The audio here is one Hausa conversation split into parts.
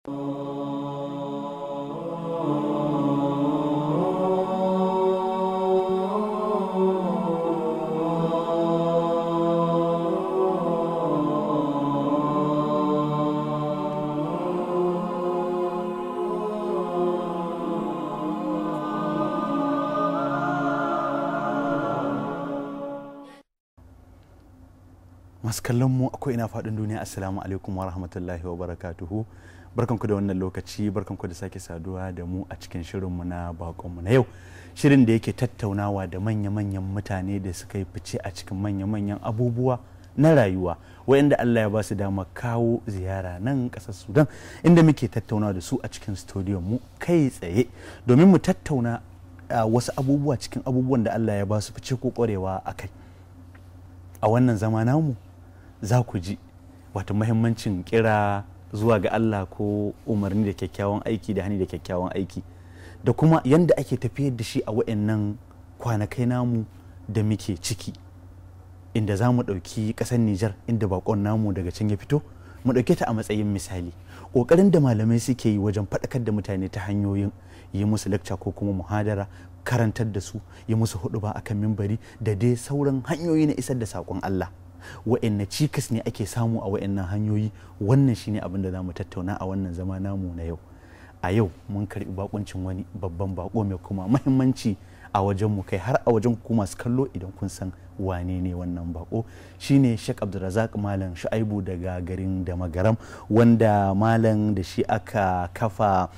masu kallon mu akwai ina faɗin duniya assalamu alaikum wa rahmatullahi wa barakatuhu barkanku da wannan lokaci barkanku da sake saduwa da mu a cikin shirinmu na bakonmu na yau shirin da yake tattaunawa da manya-manyan mutane da suka yi fice a cikin manya-manyan abubuwa na rayuwa wayanda Allah ya ba su dama kawo ziyara nan ƙasar Sudan inda muke tattaunawa da su a cikin studio mu kai tsaye domin mu tattauna wasu abubuwa cikin abubuwan da Allah ya ba su fice ko ƙwarewa a kai a wannan zama namu za ku ji wato mahimmancin kira zuwa ga Allah ko umarni da kyakkyawan aiki da hani da kyakkyawan aiki da kuma yadda ake tafiyar da shi a wa'annan kwanakai namu da muke ciki inda za mu ɗauki ƙasar Nijar inda bakon namu daga can ya fito mu ɗauke ta a matsayin misali ƙoƙarin da malamai suke yi wajen faɗakar da mutane ta hanyoyin yi musu lakca ko kuma muhadara karantar da su yi musu hudu ba akan mimbari da dai sauran hanyoyi na isar da saƙon Allah wa'anne cikas ne ake samu a wa'annan hanyoyi wannan shine abin da za mu tattauna a wannan zama namu na yau a yau mun karbi bakuncin wani babban bako mai kuma mahimmanci a wajen mu kai har a wajen ku masu kallo idan kun san wane ne wannan bako shine Sheikh Abdulrazak Malam Shu'aibu daga garin da magaram wanda malam da shi aka kafa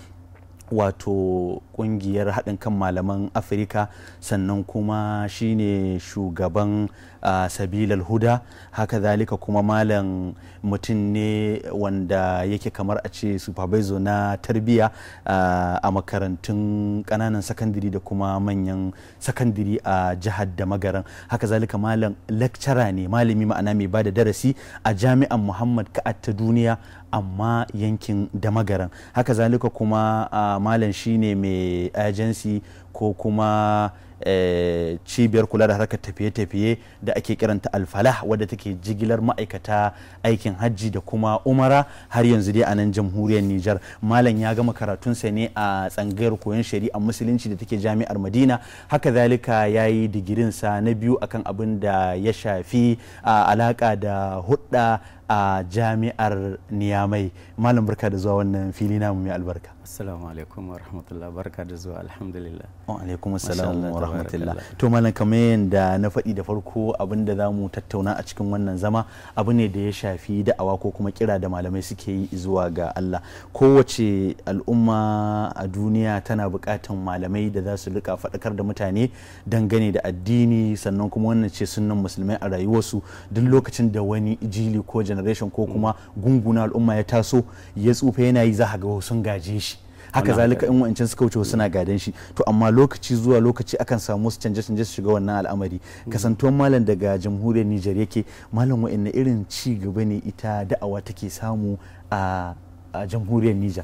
wato kungiyar haɗin kan malaman afirka sannan kuma shine shugaban uh, sabilal huda haka zalika kuma malam mutum ne wanda yake kamar a ce supervisor na tarbiyya uh, a makarantun ƙananan sakandiri da kuma manyan sakandiri a jihar da magaran haka zalika malam lecturer ne malami ma'ana mai ba da darasi a jami'an muhammad ka'at ta duniya amma yankin da magaran haka zalika kuma uh, malam shine mai agency ko kuma e, cibiyar kula da harkar tafiye-tafiye da ake kiranta alfalah wadda take jigilar ma'aikata aikin hajji da kuma umara har yanzu dai a nan jamhuriyar Nijar malam ya gama karatunsa ne a tsangayar koyon shari'a musulunci da take jami'ar Madina haka zalika ya yi digirinsa na biyu akan abin da ya shafi alaka da hudda a jami'ar niyamai malam barka da zuwa wannan fili namu mai albarka assalamu alaikum wa rahmatullah barka da zuwa alhamdulillah wa alaikum assalam wa rahmatullah to malam kamar yadda na faɗi da farko abin da zamu tattauna a cikin wannan zama abu ne da ya shafi da'awa ko kuma kira da malamai suke yi zuwa ga Allah kowace al'umma a duniya tana buƙatan malamai da za su rika faɗakar da mutane dangane da addini sannan kuma wannan ce sunan musulmai a rayuwarsu duk lokacin da wani jili ko generation ko kuma gunguna al'umma ya taso ya tsufa yana yi za ga sun gaje shi haka zalika in wancan suka wuce suna gadan shi to amma lokaci zuwa lokaci akan samu wasu canje canje su shiga wannan al'amari kasantuwan malam daga jamhuriyar Nijar yake malam wa'anne irin ci gaba ne ita da'awa take samu a jamhuriyar Nijar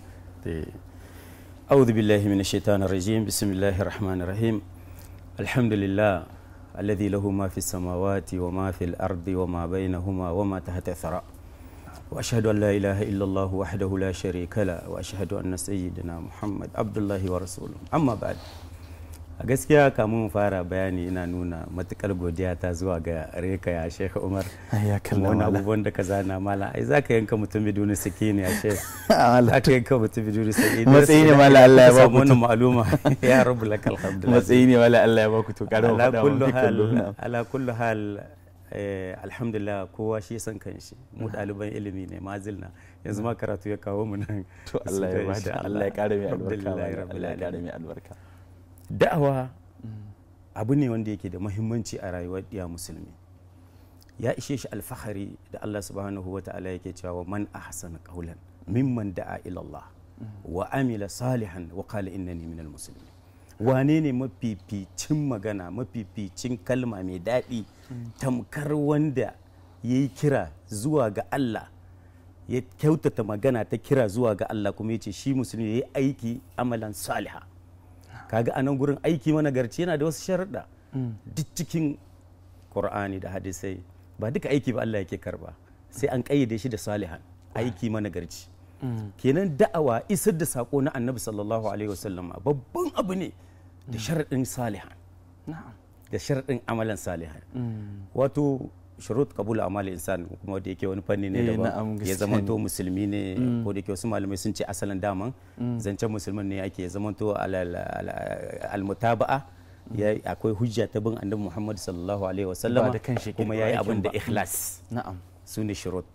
أعوذ بالله من الشيطان الرجيم بسم الله الرحمن الرحيم الحمد لله الذي له ما في السماوات وما في الأرض وما بينهما وما تحت الثرى وأشهد أن لا إله إلا الله وحده لا شريك له وأشهد أن سيدنا محمد عبد الله ورسوله أما بعد a gaskiya kamun fara bayani ina nuna matukar godiya ta zuwa ga reka ya shekha umar ya wani abubuwan da ka zana mala ai za ka yanka mutum biduni sakini ya she za ka yanka mutum biduni sakini matsayi ne mala Allah ya ba ku wannan ma'aluma ya rabu laka alhamdulillah matsayi ne mala Allah ya ba ku to kada ala kullu hal ala kullu hal alhamdulillah kowa shi san kanshi mu ɗaliban ilimi ne mazilna yanzu ma karatu ya kawo mu nan to Allah ya bada Allah ya kare mai albarka Allah ya kare mai albarka da'awa abu ne wanda yake da mahimmanci a rayuwar ɗiya musulmi ya ishe shi alfahari da Allah subhanahu wa ta'ala yake cewa man ahsana qawlan mimman da'a ila Allah wa amila salihan wa qala innani minal muslimin wane ne mafificin magana mafificin kalma mai daɗi tamkar wanda ya yi kira zuwa ga Allah ya kyautata magana ta kira zuwa ga Allah kuma ya ce shi musulmi ya yi aiki amalan saliha kaga a nan gurin aiki managarci yana da wasu sharaɗa duk cikin ƙur'ani da hadisai ba duka aiki ba Allah yake karba sai an ƙayyade shi da salihan aiki managarci kenan da'awa isar da sako na annabi sallallahu alaihi wasallam babban abu ne da sharaɗin salihan na'am da sharaɗin amalan salihan wato shurut kabul amal insan kuma da yake wani fanni ne Eh, na'am, daban ya gaskiya zamanto ne. musulmi ne ko da yake wasu malamai sun ce asalin daman zancen musulmin ne ake ya zamanto al- al- al-mutaba'a ya akwai hujja ta bin annabi Muhammad sallallahu alaihi wasallam Ba da kanshi yake kuma kirkiro yayi aikin abin da ba. ikhlas na'am su ne shurut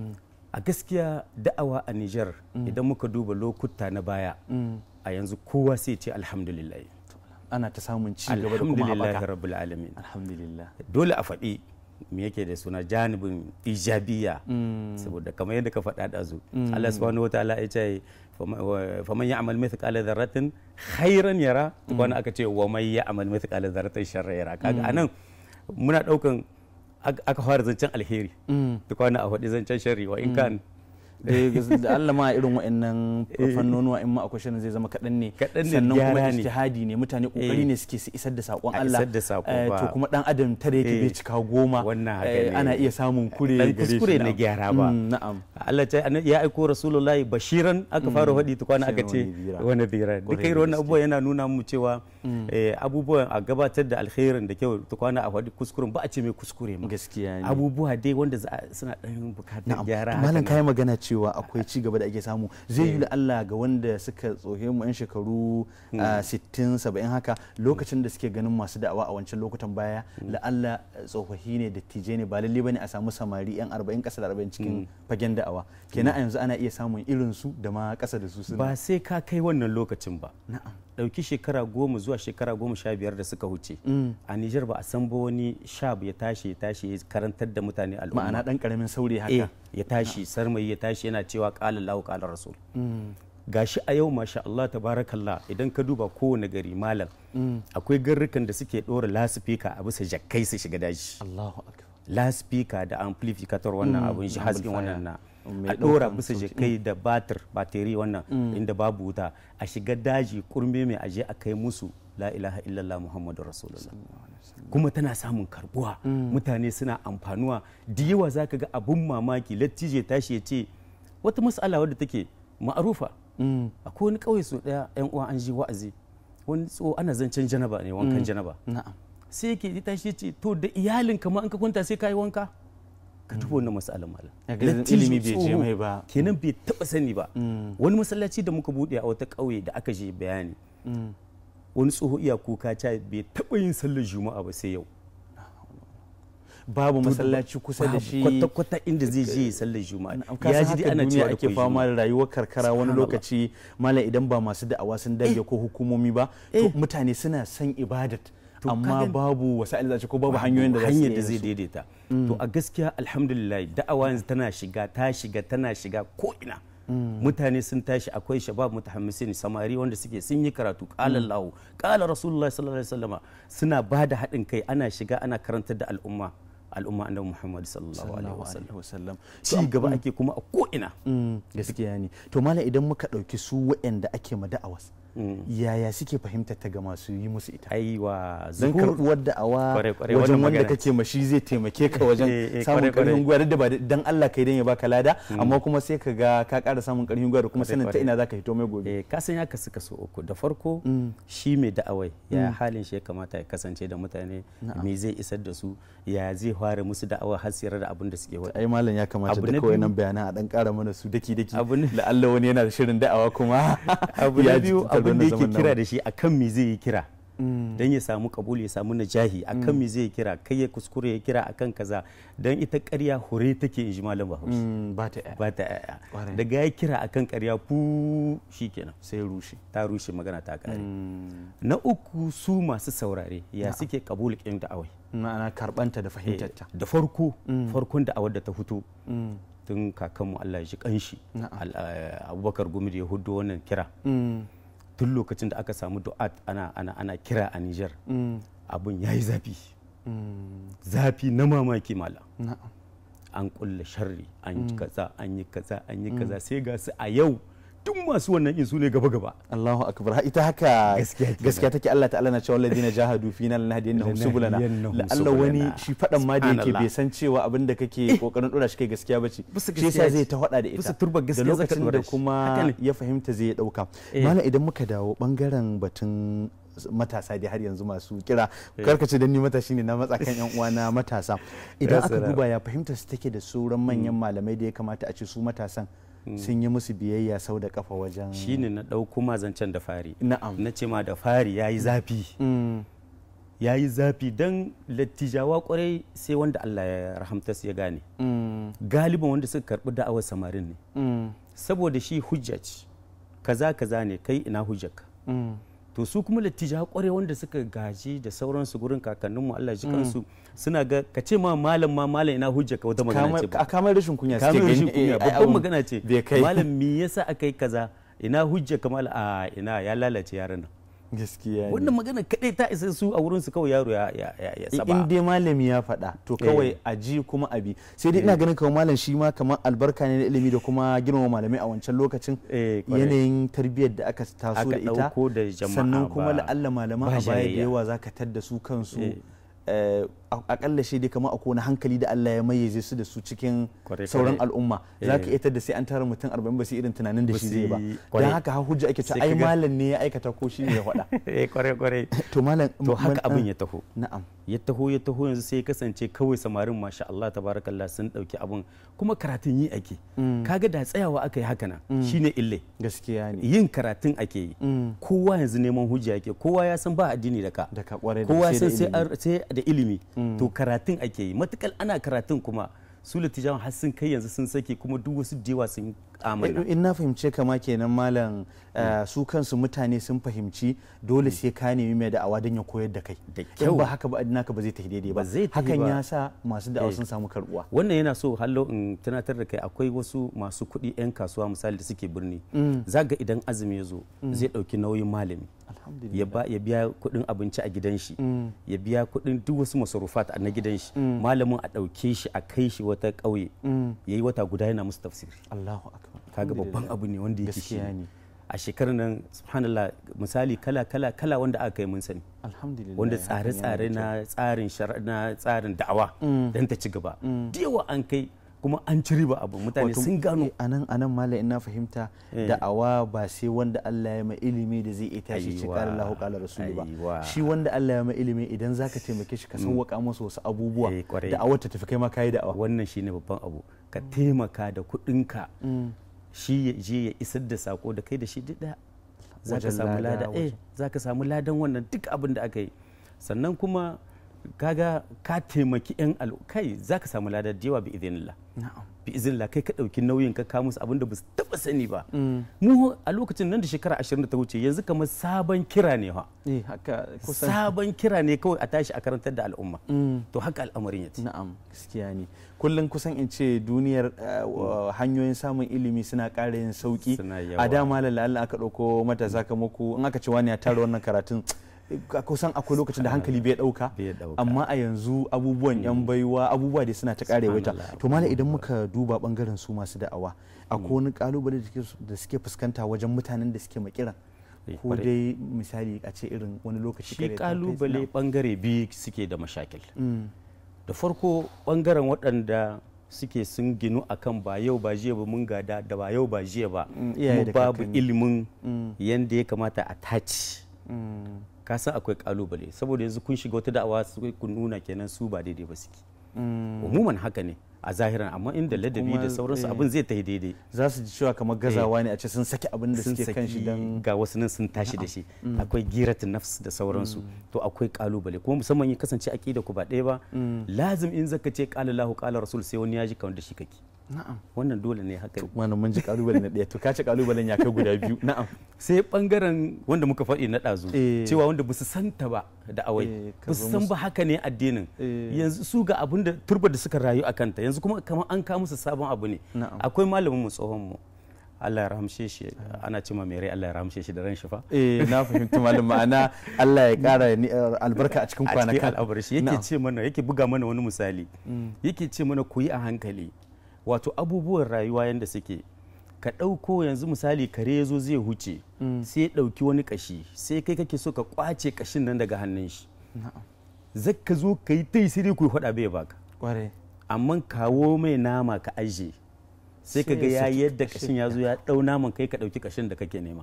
a gaskiya da'awa a Niger idan muka duba lokuta na baya a yanzu kowa sai ce alhamdulillah ana ta samun ci gaba da kuma alhamdulillah haɓaka rabbil alamin alhamdulillah dole a faɗi me yake da suna janibin ijabiya saboda kamar yadda ka faɗa da zu Allah subhanahu wa ta'ala ya ce faman ya'mal mithqala dharratin khairan yara wani aka ce wa man ya'mal mithqala dharratin sharran yara kaga anan muna daukan aka aka fara zancen alheri duk wani a faɗi zancen sharri wa in kan Eh, gas- da Allah ma irin wa'annan fannonuwa in ma akwai shirin zai zama kaɗan ne Kaɗan ne, sannan kuma gyara ne. ijtihadi ne mutane kokari ne suke su isar da saƙon A Allah isar da saƙo Eh, ba. to kuma dan adam tare yake Eh, bai cika goma wannan haka Eh, ne. ana iya samun kure Dan gare shi, kuskure na na'am. gyara ba. Mm, na'am Allah ta ya aiko rasulullahi bashiran aka fara faɗi tukwana Sai aka ce wani bira. wani bira duka Kwarai irin da wannan gaske. abubuwa yana nuna mu cewa eh, abubuwan a gabatar da alkhairin da kyau tukwana a faɗi kuskuren ba a ce mai kuskure ma gaskiya ne abubuwa dai wanda za a- suna ɗan bukatar na'am gyara to haka malam nan. kai magana cewa akwai ci gaba da ake samu zai yi da Allah ga wanda suka tsohe mu yan shekaru ah, 60 70 haka lokacin da suke ganin masu da'awa a wancan lokutan baya la Allah tsofaffi ne dattijai ne ba lalle bane a samu samari yan 40 kasa da 40 cikin fagen da'awa kenan a yanzu ana iya samun irin su da ma kasa da su suna ba sai ka kai wannan lokacin ba na'am ɗauki shekara goma zuwa shekara goma sha biyar da suka wuce a Nijar ba a san ba wani shab ya tashi ya tashi ya karantar da mutane al'umma ma'ana dan karamin saurayi eh haka ya tashi sarmai ya tashi yana cewa qala Allahu qala rasul gashi a yau masha Allah tabarakallah idan ka duba kowane gari malam akwai garrukan da suke ɗora lasifika a bisa jakkai su shiga daji Allahu akbar lasifika da amplificator wannan abun shi hasken wannan na Mai a ɗora ɗaukan bisa sauti. jakkai da batir bateri wannan inda babu wuta a shiga daji kurme mai aje a kai musu la ilaha illallah muhammadu rasulullah kuma tana samun karbuwa mutane suna amfanuwa da yawa za ka ga abun mamaki lattije tashi ya ce wata mas'ala wadda take ma'arufa akwai wani ƙauye su ɗaya yan uwa an ji wa'azi wani tso ana zancen janaba ne wankan janaba na'am sai yake ya tashi ya ce to da iyalin kama in ka kwanta sai ka yi wanka ka duba wannan mas'alan malam Ya ga Lattijo ilimi bai je tsoho, mai ba. kenan bai taba sani ba wani masallaci da muka bude a wata ƙauye da aka je bayani wani tsoho iya kuka ca bai taba yin sallar juma'a ba sai yau babu masallaci kusa da Babu shi kwata-kwata inda zai je ya sallar juma'a ka san haka ana duniya cewa ake akwai fama juma'a. da rayuwar karkara wani Subhanallah. lokaci malam idan ba masu da'awa sun dage ko hukumomi ba to mutane suna son ibadat To, ka amma gani. babu wasa'il zace ko babu hanyoyin da za su hanyar iya da zai su. daidaita to a gaskiya alhamdulillah da'awa yanzu tana shiga ta shiga tana shiga ko ina mutane sun tashi akwai shabab mutahammisin samari wanda suke sun yi karatu qala Allah qala Rasulullah sallallahu alaihi wasallama suna ba da haɗin kai ana shiga ana karantar da al'umma al'umma annabi Muhammad sallallahu alaihi Sallallahu wasallam alaihi wasallam ci gaba ake kuma a ko ina Mm, gaskiya ne to malam idan muka ɗauki su waɗanda ake ma da'awas yaya suke fahimtar ta ga masu yi musu ita aiwa don zuhur karɓuwar da'awa Kwarai, kwarai, wajen wannan wanda magana kake ma shi zai taimake ka Eh, wajen eh, samun kwarai, kwarai. ƙarfin gwiwa duk da ba dan Allah kai dan ya baka lada amma kuma sai ka ga ka ƙara samun ƙarfin gwiwa da kuma Kwarai, sanin ta kwarai. ina zaka hito mai gobe eh ka san ya kasu kaso uku da farko shi mai da'awai ya halin shi ya kamata ya kasance da mutane me zai isar da su ya zai fara musu da'awa har su da abin da suke wada ai malam ya kamata Abu da na kawai biyu- nan bayanan a dan ƙara mana su daki daki Abu na- la'alla wani yana da shirin da'awa kuma abu ya na ji biyu tattar abin da wannan yake zaman kira namu. da shi akan me zai yi kira don ya samu kabul ya samu najahi akan me zai yi kira kai ya kuskure ya kira akan kaza don ita ƙarya hure take in ji malam bahaushe Mm, ba ta ba ta yaya Kwarai. daga ya kira akan ƙarya fu shikenan sai rushe ta rushe magana ta kare na uku su masu saurare ya suke kabul ƙin da'awai ma'ana karɓanta da fahimtarta da farko farkon da awar da ta fito tun kakanmu Allah ya ji kanshi Na'am. Al- eh, abubakar gumi da ya hudu wannan kira Mm, tun lokacin da aka samu du'at ana ana ana kira a Niger mm, abun yayi zafi mm, zafi na mamaki mala na'am an kulle sharri an yi kaza an yi kaza an yi kaza sai ga su a yau duk masu wannan in su ne gaba gaba Allahu akbar ita haka Gaskiya kenan. gaskiya take Allah ta'ala na cewa alladina jahadu fina lanahdiyannahum subulana Lanahdiyannahum Allah wani subulana. shi fadan ma da yake Subhanallah. bai san cewa abin da kake kokarin dora shi kai gaskiya bace Bisa shi gaskiya yasa zai ce. ta hada da ita Bisa turbar da gaskiya zaka lokacin dora da shi. kuma Haka ne. ya fahimta zai dauka Eh. malam idan muka dawo bangaren batun matasa dai har yanzu masu kira karkace dan ni matashi ne na matsa kan yan uwana matasa idan Ya aka salam. duba ya fahimta su take da sauran manyan malamai da ya kamata a ce su matasan sun yi musu biyayya sau da kafa wajen shine na ɗauko ma zancen da fari na'am na ce ma da fari ya yi zafi Mm. ya yi zafi don lattijawa kwarai sai wanda Allah ya rahamta su ya gane Mm. galiban wanda suka karɓi da'awar samarin ne Mm. saboda shi hujja ce kaza kaza ne kai ina hujjarka Mm. to su kuma lattijawa kwarai wanda suka gaji da sauransu gurin kakanninmu Allah ji kansu suna ga ka ce ma malam ma malam ina hujjarka wata magana ce a kamar rashin kunya suke kamar rashin gani, kunya eh, babban abun magana ce bai kai malam me yasa aka yi kaza ina hujja kamar a ina ya lalace yaran nan gaskiya ne. wannan magana kadai ta isa su a wurin su kawai yaro ya ya ya, ya in saba dai malami ya faɗa to kawai a ji kuma abi sai dai ina ganin kawai malam shi ma kamar albarka ne na ilimi da kuma girmama malamai a wancan lokacin Eh, kwarai. yanayin tarbiyyar da aka taso Aka da ita ɗauko da jama'a sannan kuma ba- la'alla malaman ba a baya da jayayya. yawa za ka tadda su kansu Eh. eh, a- akalla shi dai kamar akwai wani hankali da Allah ya mayyaze su da su cikin Kwarai, sauran kwarai. al'umma za ka Eh. iya tadda sai an tara mutum arba'in ba su irin tunanin da Ba shi su zai ba yi- don kwarai. haka har hujja ake ta Sai ai ka ga- malam ne ya aikata ko shi ne ya faɗa eh kware kware to malam to haka man- abin ya taho na'am ya taho ya taho yanzu sai ya kasance kawai samarin masha Allah tabarakallah sun dauki abin kuma karatun yi ake kaga da tsayawa aka yi haka nan shine ille gaskiya ne yin karatun ake yi Mm. kowa yanzu neman hujja yake kowa ya san ba addini da ka da ka kware da kowa sai da san sai ilimi. an- sai da ilimi to karatun ake yi matukar ana karatun kuma su latijawan har sun kai yanzu sun sake kuma duk wasu dewa sun amana in na fahimce kama kenan malam eh, su kansu mutane sun fahimci dole sai ka nemi mai da'awa don ya koyar da kai Da in kyau. ba haka ba naka ba zai tafi daidai ba Ba zai tafi hakan ba. ya sa masu da'awa Eh. sun samu karbuwa wannan yana so hallo in tunatar da kai akwai wasu masu kuɗi 'yan kasuwa misali da suke birni zaga idan azumi ya zo zai ɗauki nauyin malami alhamdulillah ya ba ya biya kuɗin abinci a gidan shi ya biya kuɗin duk wasu masarufat na gidan shi malamin a ɗauke shi a kai shi wata ƙauye ya yi wata guda yana musu tafsiri Allahu akbar kaga babban Alhamdulillah. abu ne wanda yake shi gaskiya ne a shekarar nan subhanallah misali kala kala kala wanda aka yi mun sani alhamdulillah wanda hakan yana tsare-tsare da na tsarin shara- na tsarin da'awa don ta ci gaba da yawa an kai kuma an ci riba abu mutane Wato, sun gano eh, anan anan malam ina fahimta Eh. da'awa ba sai wanda Allah ya mai ilimi da zai iya tashi ce Aiwa, qala Allahu qala rasulu ba aiwa. shi wanda Allah ya mai ilimi idan zaka taimake shi ka sauwaka masa wasu abubuwa Eh, kwarai. da'awar ta tafi kai ma kai da'awa wannan shine babban abu ka taimaka da kuɗinka shi ya je ya isar da sako da kai da shi duk ɗaya za ka Wajen samu lada, lada eh wajen- za ka samu ladan wannan duk abin da aka yi sannan kuma kaga ka taimaki yan al kai za ka samu lada da yawa bi idinillah na'am bi izinillah kai ka ɗauki nauyin ka ka musu abin da ba su taɓa sani ba mu a lokacin nan da shekara ashirin da ta wuce yanzu kamar sabon kira ne ha eh haka kusan sabon kira ne kawai a tashi a karantar da al'umma Mm. to haka al'amarin ya ce na'am gaskiya ne kullum kusan in ce duniyar uh, wa- hanyoyin samun ilimi suna ƙara yin sauki Suna a yawa. dama Allah aka ɗauko matasa kamar ku in aka ce wani ya tara wannan karatun ka- kusan akwai lokacin da hankali bai ɗauka Bai ɗauka. amma a yanzu abubuwan yan baiwa abubuwa da suna ta ƙare wata Subhanallah, to malam idan muka duba bangaren su masu da'awa akwai wani kalubale da suke- da suke fuskanta wajen mutanen da suke makiran Eh, ko kwarai. dai misali a ce irin wani lokaci shi kare ta kai- kalubale bangare biyu suke da mashakil Mm. da farko bangaren waɗanda suke sun ginu akan ba yau ba jiya ba mun gada da ba yau ba jiya ba Mm, iyaye da kuma babu kakanni. ilimin Mm. yadda ya kamata a tace Mm. ka san akwai kalubale saboda yanzu kun shiga wata da'awa su kun nuna kenan su ba daidai ba suke Mm. umuman haka ne a zahiran amma inda ladabi Kuma, da sauransu eh, abin zai tafi daidai za su ji cewa kamar gazawa ne a ce sun saki abin da sun suke kan shi saki don ga wasu nan sun tashi da shi akwai giratin nafs da sauransu to akwai kalubale kuma musamman ya kasance aqida ku ba ɗaya ba lazim in zaka ce qala Allahu qala rasul sai wani ya ji kamar da shi kake na'am wannan dole ne haka ne. wannan mun ji kalubale na ɗaya to ka ce kalubalen ya kai guda biyu na'am sai bangaren wanda muka faɗi na ɗazu Eh. cewa wanda ba su santa ba da Eh, awai ka ba zo su san musu- ba haka ne addinin Eh. yanzu su ga abin da turbar da suka rayu a kanta yanzu kuma kamar an kawo musu sabon abu ne Na'am. akwai malamin mu tsohon mu Allah ya rahamshe shi ana cewa mai rai Allah ya rahamshe shi da ran shi fa eh na fahimci malam ma'ana Allah ya kara ni- albarka a cikin a cikin kwanakan al'abar shi yake Na'am. ce mana yake buga mana wani misali yake ce mana ku yi a hankali wato abubuwan rayuwa yadda suke ka ɗauko yanzu misali kare ya zo zai huce sai ya ɗauki wani kashi sai kai kake so ka kwace kashin nan daga hannun shi na'am zaka zo ka yi ta yi sai dai ku faɗa bai baka kwarai amma kawo mai nama ka aje sai ka Sai ga ya ya saki yadda kashin kashin ya zo ya ɗau naman kai ka ɗauki kashin da kake nema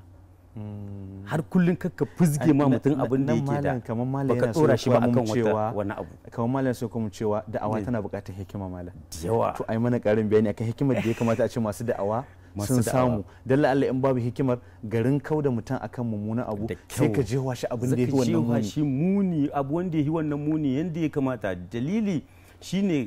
har kullum kakka fuzge ma mutum abin da nan yake da malam kamar malam baka yana so ɗora ya shi ba koya akan mun wata cewa wani abu kamar malam so kuma cewa da'awa Ne. tana buƙatar hikima malam da yawa to ai mana ƙarin bayani akan hikimar da ya kamata a ce masu da'awa Masu sun da'awa. samu dan Allah in babu hikimar garin kau da mutum akan mummunan abu Da sai ka kyau. jewa shi abin da zaka yake wannan cewa muni shi muni abu wanda ya yi wannan muni yadda ya kamata dalili shine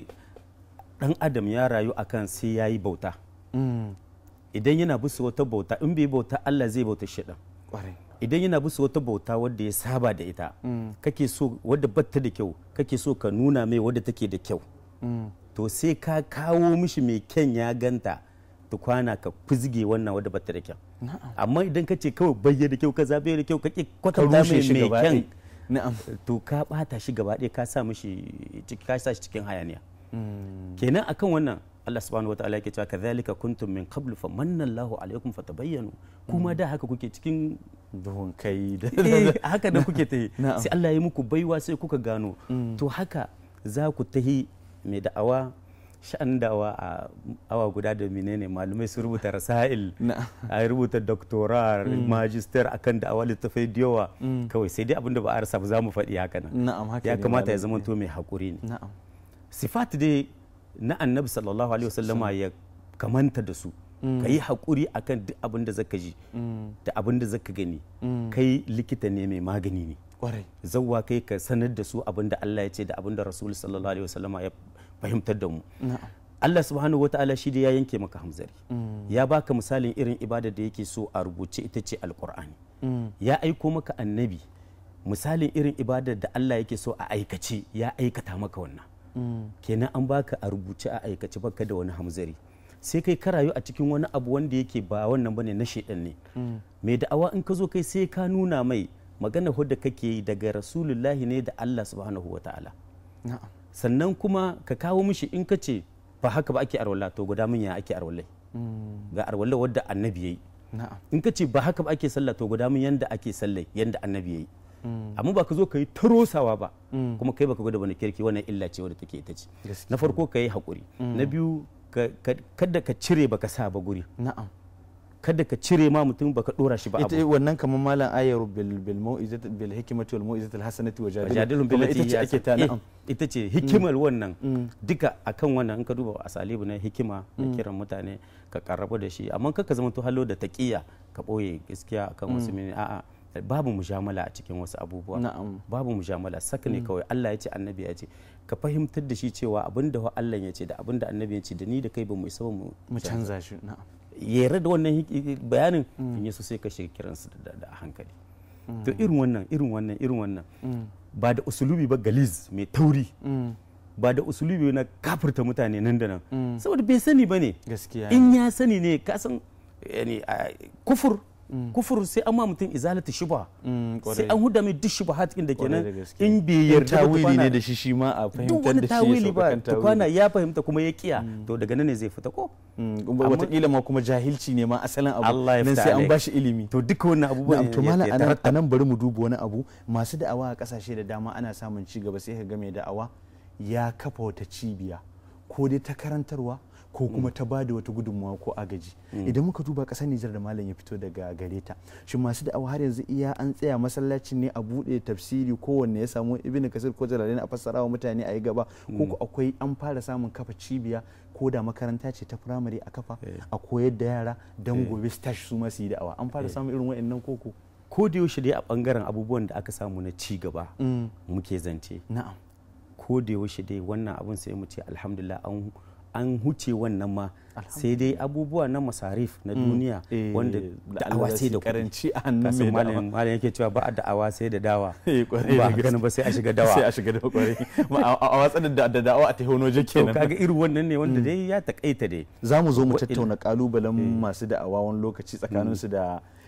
dan adam ya rayu akan sai ya yi bauta Mm, idan yana bisa wata bauta in bai bauta Allah zai bauta shi kwarai idan yana bisa wata bauta wadda ya saba da ita kake so wadda batta da kyau kake so ka nuna mai wadda take da kyau Mm, to sai ka kawo mishi mai kyan ya ganta tukwana ka fizge wannan wadda batta da kyau na'am amma idan ka ce kawai bayyana da kyau ka zabe da kyau ka ki ka kwatanta rushe mai shi mai gaba kyan ɗaya. na'am to ka bata shi gaba ɗaya ka sa mishi ciki- ka sa shi cikin hayaniya Mm, kenan akan wannan Allah subhanahu wataala yake cewa kadhalika kuntum min qablu famanna Allahu alaikum fatabayyanu kuma da haka kuke cikin duhun kai da eh, haka da kuke tahi Na'am. sai Allah ya muku baiwa sai kuka gano to haka za ku tahi mai da'awa sha'an da'awa a awa guda da menene malumai su rubuta rasail na'am a rubuta doctora magister akan da'awa littafai da yawa kawai sai dai abinda ba a rasa ba za mu faɗi haka nan na'am haka ya ne kamata ya malam. zama to mai haƙuri ne na'am sifat dai na annabi sallallahu alaihi wasallama ya kamanta da su ka yi haƙuri akan duk abin da zaka ji da abin da zaka gani kai likita ne mai magani ne kwarai zawwa kai ka sanar da su abin da Allah ya ce da abin da rasul sallallahu alaihi wasallama ya fahimtar da mu na'am Allah subhanahu wataala shi dai ya yanke maka hamzari ya baka misalin irin ibada da yake so a rubuce ita ce alqur'ani Mm, ya aiko maka annabi misalin irin ibadar da Allah yake so a aikace ya aikata maka wannan mm, kenan an baka a rubuce a aikace baka da wani hamzari sai kai ka rayu a cikin wani abu wanda yake ba wannan bane na shedan ne mm, mai da'awa in ka zo kai sai ka nuna mai magana hudda kake yi daga rasulullahi ne da Allah subhanahu wataala na'am sannan kuma ka kawo mishi in ka ce ba haka ba ake arwala to guda min ya ake arwalai mm, ga arwala wadda annabi yayi na'am in ka ce ba haka ba ake sallah to guda min yanda ake sallai yanda annabi yayi mm, amma ba ka zo ka yi tarosawa ba Mm. kuma kai baka gwada wani kirki wannan illa ce wadda take ita ce Gaskiya. na farko ka yi haƙuri na biyu ka- ka- kada ka cire baka sa ba guri na'am kada ka cire ma mutum baka dora shi ba ita abu wannan kamar malam ayar bil bil mau'izat bil hikmati wal mau'izat al hasanati wa jadilun jadilun billati ita ce hiya ake ta ahsan. Eh, na'am ita ce hikimar wannan Mm. duka akan wannan in ka duba asalibu na hikima na kiran mutane ka karrabu da shi amma kaka zama to halo da taqiya ka boye gaskiya akan wasu mene a'a babu mujamala a cikin wasu abubuwa na'am babu mujamala saka ne kawai Allah ya ce annabi ya ce ka fahimtar da shi cewa abinda wa Allah ya ce da abinda annabi ya ce da ni da kai ba mu isa ba mu mu canza shi na'am yare da wannan hik- bayanin in yaso sai ka shiga kiransu da da hankali to irin wannan irin wannan irin wannan ba da usulubi ba galiz mai tauri Mm, ba da usulubi na kafirta mutane nan da nan saboda bai sani ba ne gaskiya in ya sani ne ka san yani, a, kufur kufur sai an ma mutum izalata shubha Mm, sai kwarai. an huda mai duk shubha cikin da Kwarai da kenan gaske. in bai In yarda ba tawili ne tukwana- da shi shi ma a duk fahimtar wani da shi ya tawili sauka ba kan tawili. tukwana ya fahimta kuma ya kiya to daga nan ne zai fita ko Mm, wataƙila ma kuma jahilci ne ma asalin abu Allah ya nan fita sai an alaik. bashi ilimi to duka wannan abubuwan na'am to ya- malam ya anan tarattab. anan bari mu duba wani abu masu da'awa a kasashe da dama ana samun ci gaba sai ka ga mai da'awa ya kafa wata cibiya ko dai ta karantarwa ko kuma ta bada wata gudunmawa ko agaji idan muka duba kasar Nijar da malam ya fito daga gare ta shin masu da'awa har yanzu iya an tsaya masallacin ne a bude tafsiri kowanne ya samu ibn kasir ko jalalin a fassara wa mutane a yi gaba ko ko akwai an fara samun kafa cibiya ko da makaranta ce ta firamare a kafa a koyar da yara don gobe su tashi su ma su yi da'awa an fara samun irin wa'annan koko ko da yaushe dai a bangaren abubuwan da aka samu na ci gaba muke zance na'am ko da yaushe dai wannan abun sai mu ce alhamdulillah an an huce wannan ma sai dai abubuwa na masarif na duniya Eh, wanda da da'awa Allah sai da su karanci a hannun kasan mai da'awa. malam malam yake cewa ba a da'awa sai da dawa Eh, kwarai ba da haka gaske. ba sai a shiga sai dawa a shiga da kwarai Ma a a watsar da da da'awa a tehonoje to kenan kaga irin wannan ne wanda dai ya takaita dai za mu zo mu Wa'il- tattauna kalubalen masu da'awa wani lokaci tsakaninsu da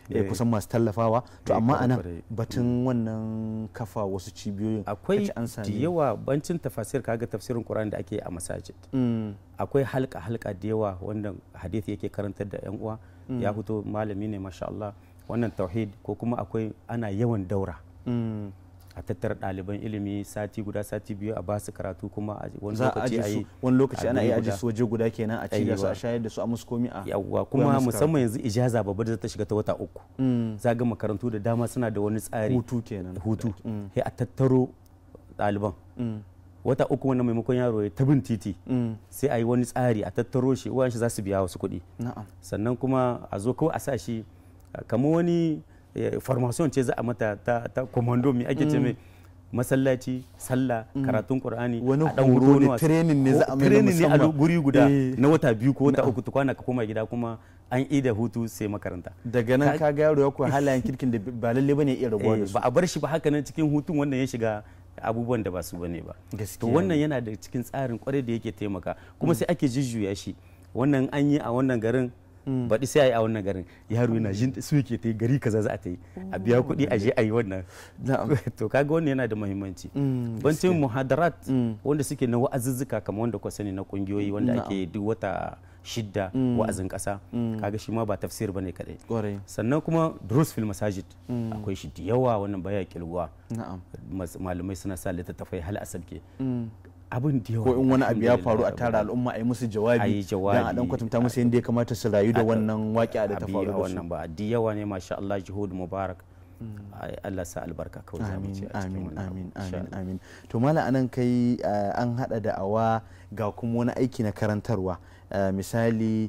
eh, Eh. kusan masu tallafawa to Eh, amma kwarai, anan kwarai. batun wannan kafa wasu cibiyoyin akwai kace an da sami yawa bancin tafasir kaga tafsirin Qur'ani da ake yi a masajid Mm, akwai halka halka da yawa wanda hadisi yake karantar da yan uwa ya fito malami ne masha Allah wannan tauhid ko kuma akwai ana yawan daura mm. a tattara ɗaliban ilimi sati guda sati biyu a basu karatu kuma a wani za a lokaci aje a su yi wani lokaci a ana guri iya aje guda. su waje guda kenan a ci da su a Aiwa. shayar da su a musu komi a yawwa koya kuma musu musamman yanzu ijaza babbar da ta shiga ta wata uku Mm, za ga makarantu da dama suna da wani tsari hutu kenan hutu Mm, sai a tattaro ɗaliban mm, wata uku wannan maimakon yaro ya ta bin titi mm. sai a yi wani tsari a tattaro shi uwan shi za su biya wasu kuɗi na'am sannan kuma a zo kawai a sa shi uh, kamar wani eh, formation ce za a mata ta, ta commando mai ake ce mai masallaci sallah karatun qur'ani Wani a ɗan horo hutu ne, wasa. training ne Ko za a mai na training ne a musamman. guri guda Eh. na wata biyu ko wata uku tukwana ka koma gida kuma an ida hutu sai makaranta daga nan Ka- ka ga yaro ya koyi halayen kirkin da ba lalle bane iya rabuwa da Eh, su ba a bar shi ba haka nan cikin hutun wannan ya shiga abubuwan da ba su bane ba to Gaskiya wannan ne. yana da cikin tsarin kwarai da yake taimaka kuma sai ake jujjuya shi wannan an yi a wannan garin baɗi sai a yi a wannan garin yaro yana jin su yake ta yi gari kaza za a ta yi a biya kuɗi a je a yi wannan Na'am. to kaga wannan yana da muhimmanci Mm, bancin muhadarat Mm. wanda suke na wa'azuzzuka kamar wanda kwa sani na kungiyoyi wanda Na'am. ake duk wata shidda wa'azin ƙasa kaga shi ma ba tafsir bane kadai kwarai sannan kuma durus fil masajid akwai shi da yawa wannan baya kilguwa na'am Mas- malamai suna sa littattafai hal asabke Mm. abin da yawa ko in wani abu ya faru a alhamdulillah, tara al'umma a yi musu jawabi A yi jawabi. dan a dan kwatanta musu yadda ya kamata su rayu da wannan waƙi'a da ta abi faru a da su wannan ba da yawa ne masha Allah juhud mubarak Ai, Allah sa albarka kawai za mu amin ce a cikin amin wannan abu, amin insha amin Allah. amin to mala anan kai uh, an hada da awa ga kuma wani aiki na karantarwa Uh, misali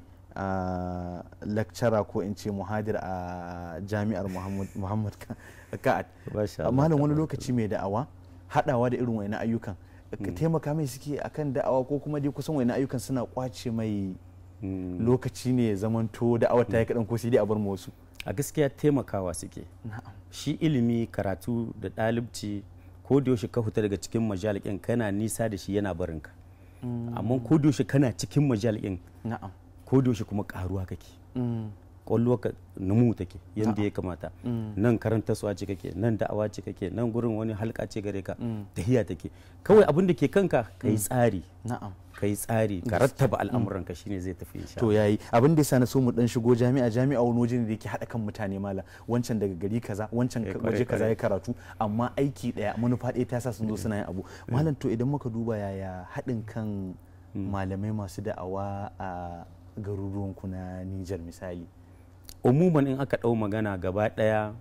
uh, lecturer ko in ce muhadir a jami'ar muhammad, muhammad Ka- ka'ad Masha Allah, malam wani tabaraka lokaci mai da'awa hadawa da irin wani ayyukan ka taimaka mai suke akan da'awa ko kuma dai kusan wani ayyukan suna kwace mai Mm. lokaci ne ya zamanto da'awar ta yi kaɗan ko sai dai a bar mu wasu a gaskiya taimakawa suke shi ilimi karatu da ɗalibci ko da yaushe ka fita daga cikin majalikin kana nisa da shi yana barinka amma ko da yaushe kana cikin majalikin na'am ko da yaushe kuma karuwa kake kwallo ka numu take yadda ya kamata nan karanta suwa ce kake nan da'awa ce kake nan gurin wani halka ce gare ka tahiya take kawai abin da ke kanka ka yi tsari na'am ka yi tsari ka rattaba al'amuranka shine zai tafi insha to yayi abin da yasa na so mu dan shigo jami'a jami'a wani waje ne da yake hada kan mutane mala wancan daga gari kaza wancan Eh, ka- kwarai, waje kaza kwarai. ya karatu amma aiki daya manufa ɗaya ta sa sun zo suna yin abu malam to idan muka duba yaya haɗin kan malamai masu da'awa a garuruwanku na Nijar misali umuman in aka ɗau magana gaba ɗaya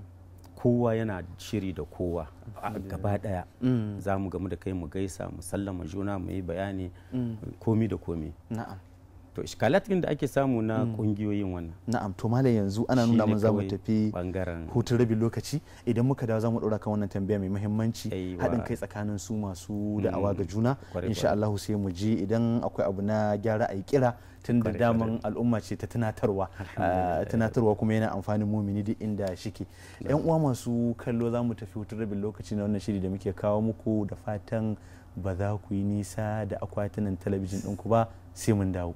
kowa yana shiri da kowa a gaba ɗaya za mu gamu da kai mu gaisa mu sallama juna mu yi bayani komi da komi na'am to iskalatin da ake samu na ƙungiyoyin wannan na'am to malam yanzu ana Shi nuna ne mun za mu kawai tafi bangaren hutun rabin lokaci idan muka dawo za mu ɗora kan wannan tambaya mai muhimmanci Aiwa. haɗin kai tsakanin su masu da'awa ga juna Kwarai, insha kwarai. Allah sai mu ji idan akwai abu na gyara a yi kira tun da Kwarai, daman al'umma ce ta tunatarwa Ah, tunatarwa kuma yana amfanin mumini duk inda shike yan uwa masu kallo za mu tafi hutun rabin lokaci na wannan shiri da muke kawo muku da fatan ba za ku yi nisa da akwatunan talabijin ɗinku ba sai mun dawo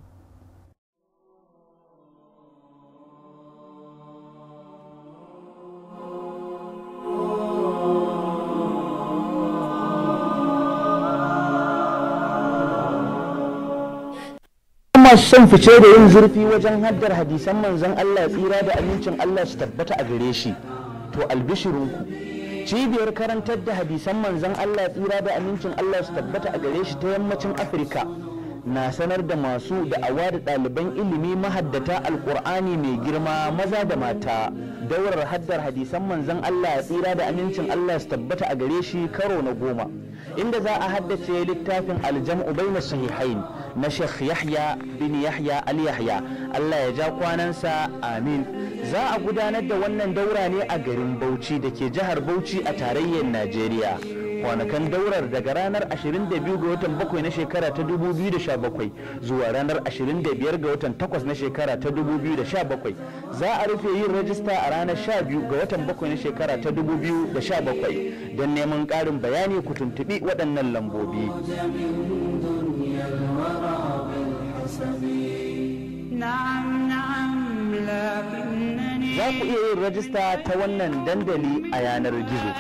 masu son fice da yin zurfi wajen haddar hadisan manzon Allah tsira da amincin Allah su tabbata a gare shi to albishirinku cibiyar karantar da hadisan manzon Allah tsira da amincin Allah su tabbata a gare shi ta yammacin Afirka na sanar da masu da'awa da ɗaliban ilimi mahaddata alkur'ani mai girma maza da mata daurar haddar hadisan manzon Allah tsira da amincin Allah su tabbata a gare shi karo na goma inda za a haddace littafin aljam'u baina sahihain na Sheikh Yahya bin Yahya Al Yahya Allah ya ja kwanansa amin za a gudanar da wannan daura ne a garin Bauchi da ke jihar Bauchi a tarayyar Najeriya kwanakan daurar daga ranar 22 ga watan 7 na shekara ta 2017 zuwa ranar 25 ga watan 8 na shekara ta 2017 za a rufe yin rajista a ranar 12 ga watan 7 na shekara ta 2017 don neman ƙarin bayani ku tuntuɓi waɗannan lambobi نعم نعم لكنني za ku iya yin rajista ta wannan dandali a yanar gizo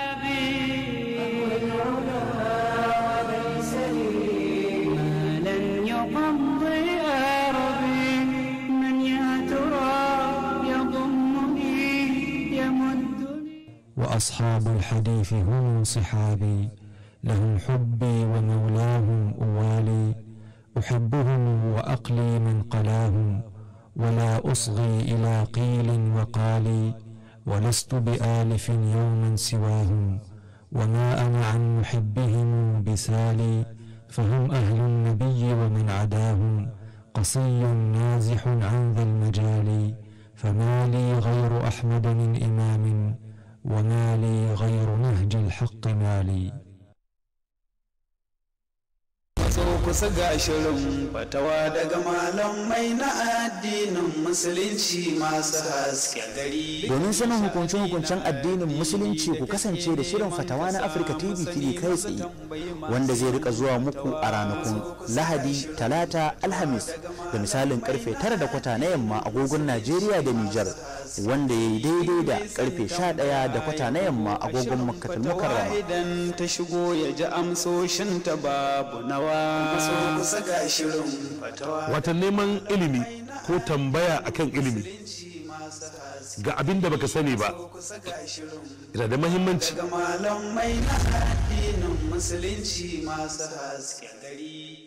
لن يقضي أرضي من يا ترى يضمني يمدني وأصحاب الحديث هم صحابي لهم حبي ومولاهم أوالي أحبهم وأقلي من قلاهم ولا أصغي إلى قيل وقالي ولست بآلف يوما سواهم وما أنا عن محبهم بسالي فهم أهل النبي ومن عداهم قصي نازح عن ذا المجال فما لي غير أحمد من إمام وما لي غير نهج الحق مالي so kusa ga shirin fatawa daga malamai na addinin musulunci masu haske gari domin sanin hukunce-hukuncen addinin musulunci ku kasance da shirin fatawa na afirka tv tv kai tsaye wanda zai rika zuwa muku a ranakun lahadi talata alhamis da misalin karfe tara da kwata na yamma agogon najeriya da nijar wanda ya yi daidai da karfe sha ɗaya da kwata na yamma agogon makkatul mukarrama idan ta shigo ya ji amsoshin ta babu nawa so kusa ga shirin fatawa wata neman ilimi ko tambaya akan ilimi ga abin da baka sani ba kusa ga shirin yana da mahimmanci daga malamai na addinin musulunci masu haske gari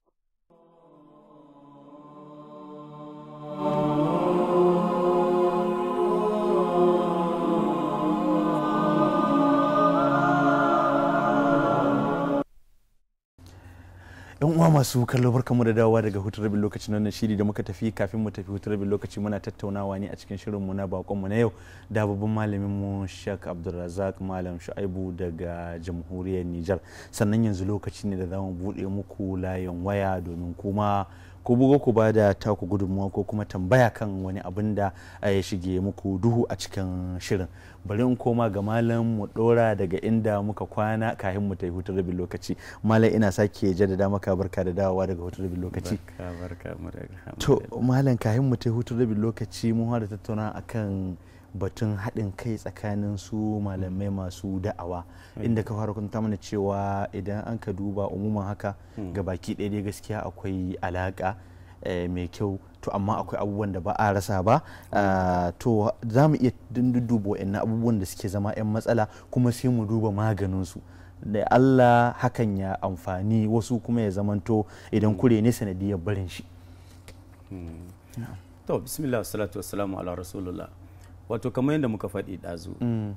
yan uwa masu kallo barkamu da dawowa daga hutun rabin lokaci na wannan shiri da muka tafi kafin mu tafi hutun rabin lokaci muna tattaunawa ne a cikin shirin mu na bakon mu na yau da babban malamin mu Sheikh Abdulrazak Malam Shu'aibu daga jamhuriyar Nijar sannan yanzu lokaci ne da zamu bude muku layin waya domin kuma ku bugo ku ba da taku gudunmuwa ko kuma tambaya kan wani abin da ya shige muku duhu a cikin shirin bari in koma ga malam mu dora daga inda muka kwana kafin mu tafi hutun rabin lokaci malam ina sake jaddada maka barka da dawowa daga hutun rabin lokaci barka barka mu da to malam kafin mu tafi hutun rabin lokaci mun fara tattauna akan batun haɗin kai tsakanin su malamai masu da'awa inda ka fara kunta mana cewa idan an ka duba umuman haka ga baki ɗaya dai gaskiya akwai alaƙa eh, mai kyau to amma akwai abubuwan da ba a rasa ba Ah, to za mu iya duba wa'annan abubuwan da suke zama 'yan matsala kuma sai mu duba maganinsu da Allah hakan ya amfani wasu kuma ya zamanto idan kure ne sanadiyar barin shi to bismillah salatu wassalamu ala rasulullah wato kamar yadda muka faɗi ɗazu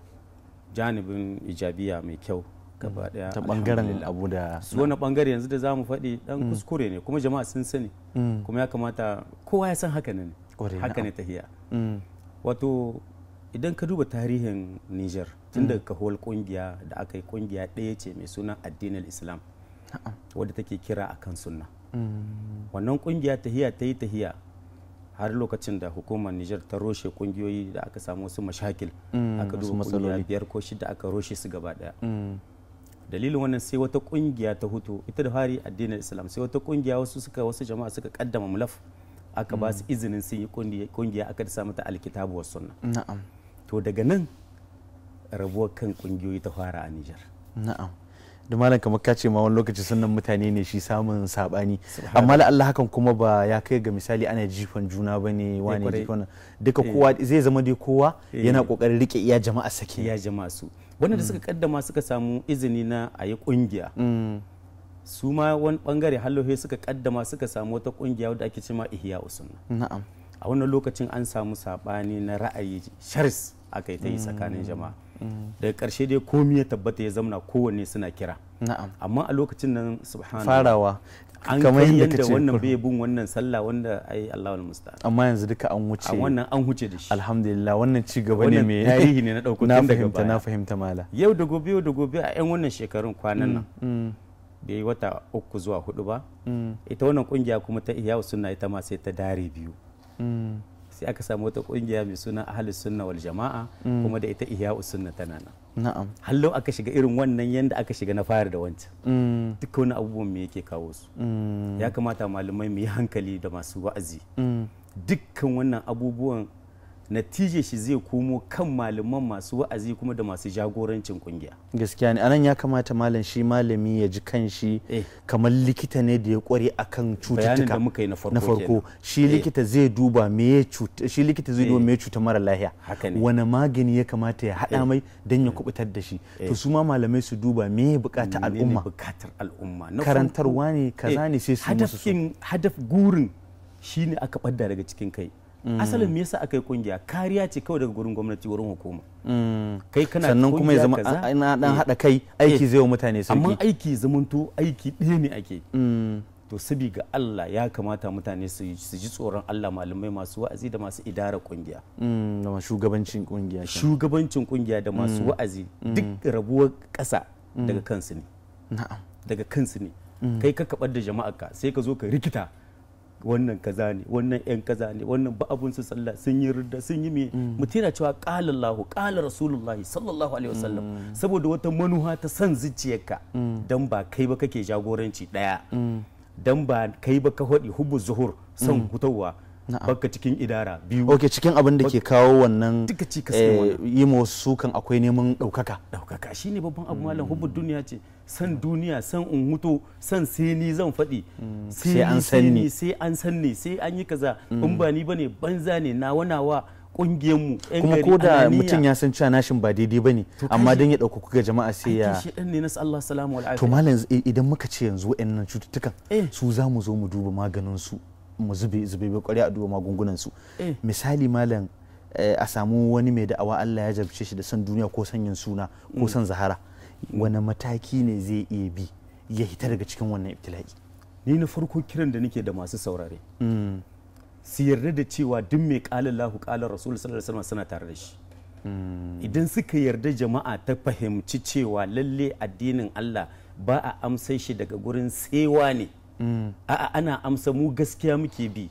janibin ijabiya mai kyau gaba ɗaya ta bangaren alhamdulillah. abu da su wani bangare yanzu da za mu faɗi ɗan kuskure ne kuma jama'a sun sani kuma ya kamata kowa ya san haka ne Ƙwarai, haka ne na'am. tahiya Mm, wato idan ka duba tarihin niger tun daga kahuwar kungiya da aka yi kungiya ɗaya ce mai suna addinin islam wadda take kira akan sunna wannan kungiya tahiya ta yi tahiya har lokacin da hukumar niger ta roshe kungiyoyi da aka samu wasu mashakil Mm, aka wasu duba kungiya matsaloli. biyar ko shida aka roshe su gaba daya mm, dalilin wannan sai wata kungiya ta hutu ita da fari addinin islam sai wata kungiya wasu suka wasu jama'a suka kaddama mulaf aka ba su izinin sun yi kungiya- kungiya aka sa mata alkitabu was sunna na'am to daga nan rabuwar kan kungiyoyi ta fara a Nijar na'am da malam kamar ka ce ma wani lokaci sunan mutane ne shi samun sabani amma la Allah hakan kuma ba ya kai ga misali ana jifan juna ba ne wane kwarai. jifan duka kowa zai zama dai kowa Eh. yana kokarin rike iya jama'a sake ya jama'a su wanda da suka kaddama suka samu izini na a yi kungiya Mm, su ma wani bangare hallohe suka kaddama suka samu wata kungiya wadda ake cema ihya usunna na'am a wannan lokacin an samu sabani na ra'ayi sharis aka yi ta yi tsakanin jama'a daga karshe dai komi ya tabbata ya zamana kowanne suna kira na'am amma a lokacin nan subhanallah farawa an kamar kai yadda yadda kace wannan kur- bai bin wannan sallah wanda ai Allahul musta'an amma yanzu duka an wuce a wannan an huce da shi alhamdulillah wannan ci gaba ne Wannan mai tarihi ne na ɗauko na tun daga fahimta na baya. fahimta mala yau da gobe yau da gobe a 'yan wannan shekarun kwanan nan Mm, bai yi wata uku zuwa hudu ba mm, ita wannan kungiya kuma ta ihya sunna ita ma sai ta dare biyu mm, sai aka samu wata kungiya mai suna ahlus sunna wal jama'a kuma da ita ihya sunna tana nan na'am hallo aka shiga irin wannan yanda aka shiga na fara da wancan Mm, duka wani abubuwan me yake kawo su mm, ya kamata malamai mu yi hankali da masu wa'azi mm, dukkan wannan abubuwan natije shi zai komo kan malaman masu wa'azi kuma da masu jagorancin kungiya gaskiya ne anan ya kamata malam shi malami ya ji kanshi Eh. kamar likita ne da ya kware akan bayanin cututtuka da muka yi na farko na farko kenan. shi Eh. likita zai duba me ya cuta shi likita zai duba Eh. me ya cuta mara lahiya Haka ne. wani magani ya kamata ya haɗa mai don ya kubutar da shi to su ma malamai su duba me ya bukata menene al'umma bukatar al'umma Na Karantarwa farko, ne, kaza eh, ne sai su yi musu su. hadafin hadaf gurin shine aka ɓadda daga cikin kai asalin me yasa aka yi kungiya kariya ce kawai daga gurin gwamnati wurin hukuma Mm. kai kana sannan kuma ya kungiya zama kaza, ana dan eh, haɗa kai aiki eh, zai wa mutane amma sauki aiki zamanto aiki ɗaya ne ake Mm. to sabi ga Allah ya kamata mutane su su ji tsoron Allah malamai masu wa'azi da masu idara kungiya Mm, da shugabancin kungiya kenan. shugabancin kungiya da masu wa'azi duk rabuwar ƙasa daga kansu ne na'am daga kansu ne kai ka kabar da jama'arka sai ka zo ka rikita wannan kaza ne wannan yan kaza ne wannan ba abun su sallah sun yi ridda sun yi me mutum yana cewa qala Allahu qala Rasulullahi sallallahu alaihi wasallam saboda wata manuha ta san zuciyarka dan ba kai ba kake jagoranci daya dan ba kai ba ka hodi hubbu zuhur son hutawa baka cikin idara biyu ok cikin abin da ke kawo wannan Duka cikas eh, ne wannan. yi ma wasu sukan akwai neman ɗaukaka ɗaukaka shi ne babban abu malam hubbu duniya ce san duniya san in huto san sai ni zan faɗi sai an san ni. sai an san ni sai an yi kaza in ba ni bane banza ne na wanawa ƙungiyar mu yan kuma gari, ko da ananiya. mutum ya san cewa nashin ba daidai ba ne To amma kaji- don ya ɗaukaku ga jama'a sai ya aikin shedan ne na Allah salamu wal to afiya malam i- idan muka ce yanzu wa'annan cututtukan Eh. su za mu zo mu duba maganin su mu zube zube bai kwarya a duba magungunan su Eh. misali malam eh, a samu wani mai da'awa Allah ya jarabce shi da son duniya ko son yin suna ko son zahara wani mataki ne zai iya bi ya hita daga cikin wannan ibtila'i ni na farko kiran da nake da masu saurare Mm. su yarda da cewa duk mai ƙala Allahu ƙala Rasul sallallahu alaihi wasallam suna tare da shi idan suka yarda jama'a ta fahimci cewa lalle addinin Allah ba a amsai shi daga gurin tsewa ne a'a ana amsa mu gaskiya muke bi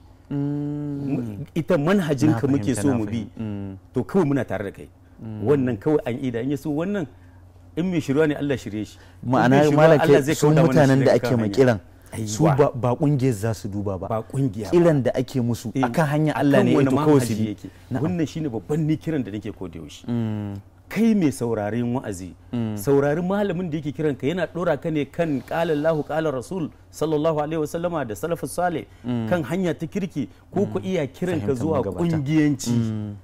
Mu- ita manhajinka Na muke fahimta, so na mu bi fahim- mm. to kawai muna tare da kai wannan kawai an ida in ya so wannan in mai shirya ne Allah shirye shi In mai ma'ana shirwa malam Allah ke zai su kauda mana shi mutanen da daga ake kan ma hanya. kiran su Aiwa. ba ba kungiyar za su duba ba ba kungiya ba. kiran da ake musu Eh, akan hanya Allah ne akan ito wani kawai su manhaji bi yake Na'am. wannan shine babban ni kiran da nake ko da yaushe Mm. kai mai sauraren wa'azi saurari malamin da yake kiran ka yana dora ka ne kan qala Allahu qala Rasul sallallahu alaihi wasallama da salafus salih kan hanya ta kirki ko ku iya kiran ka Fahimtar zuwa magabata. kungiyanci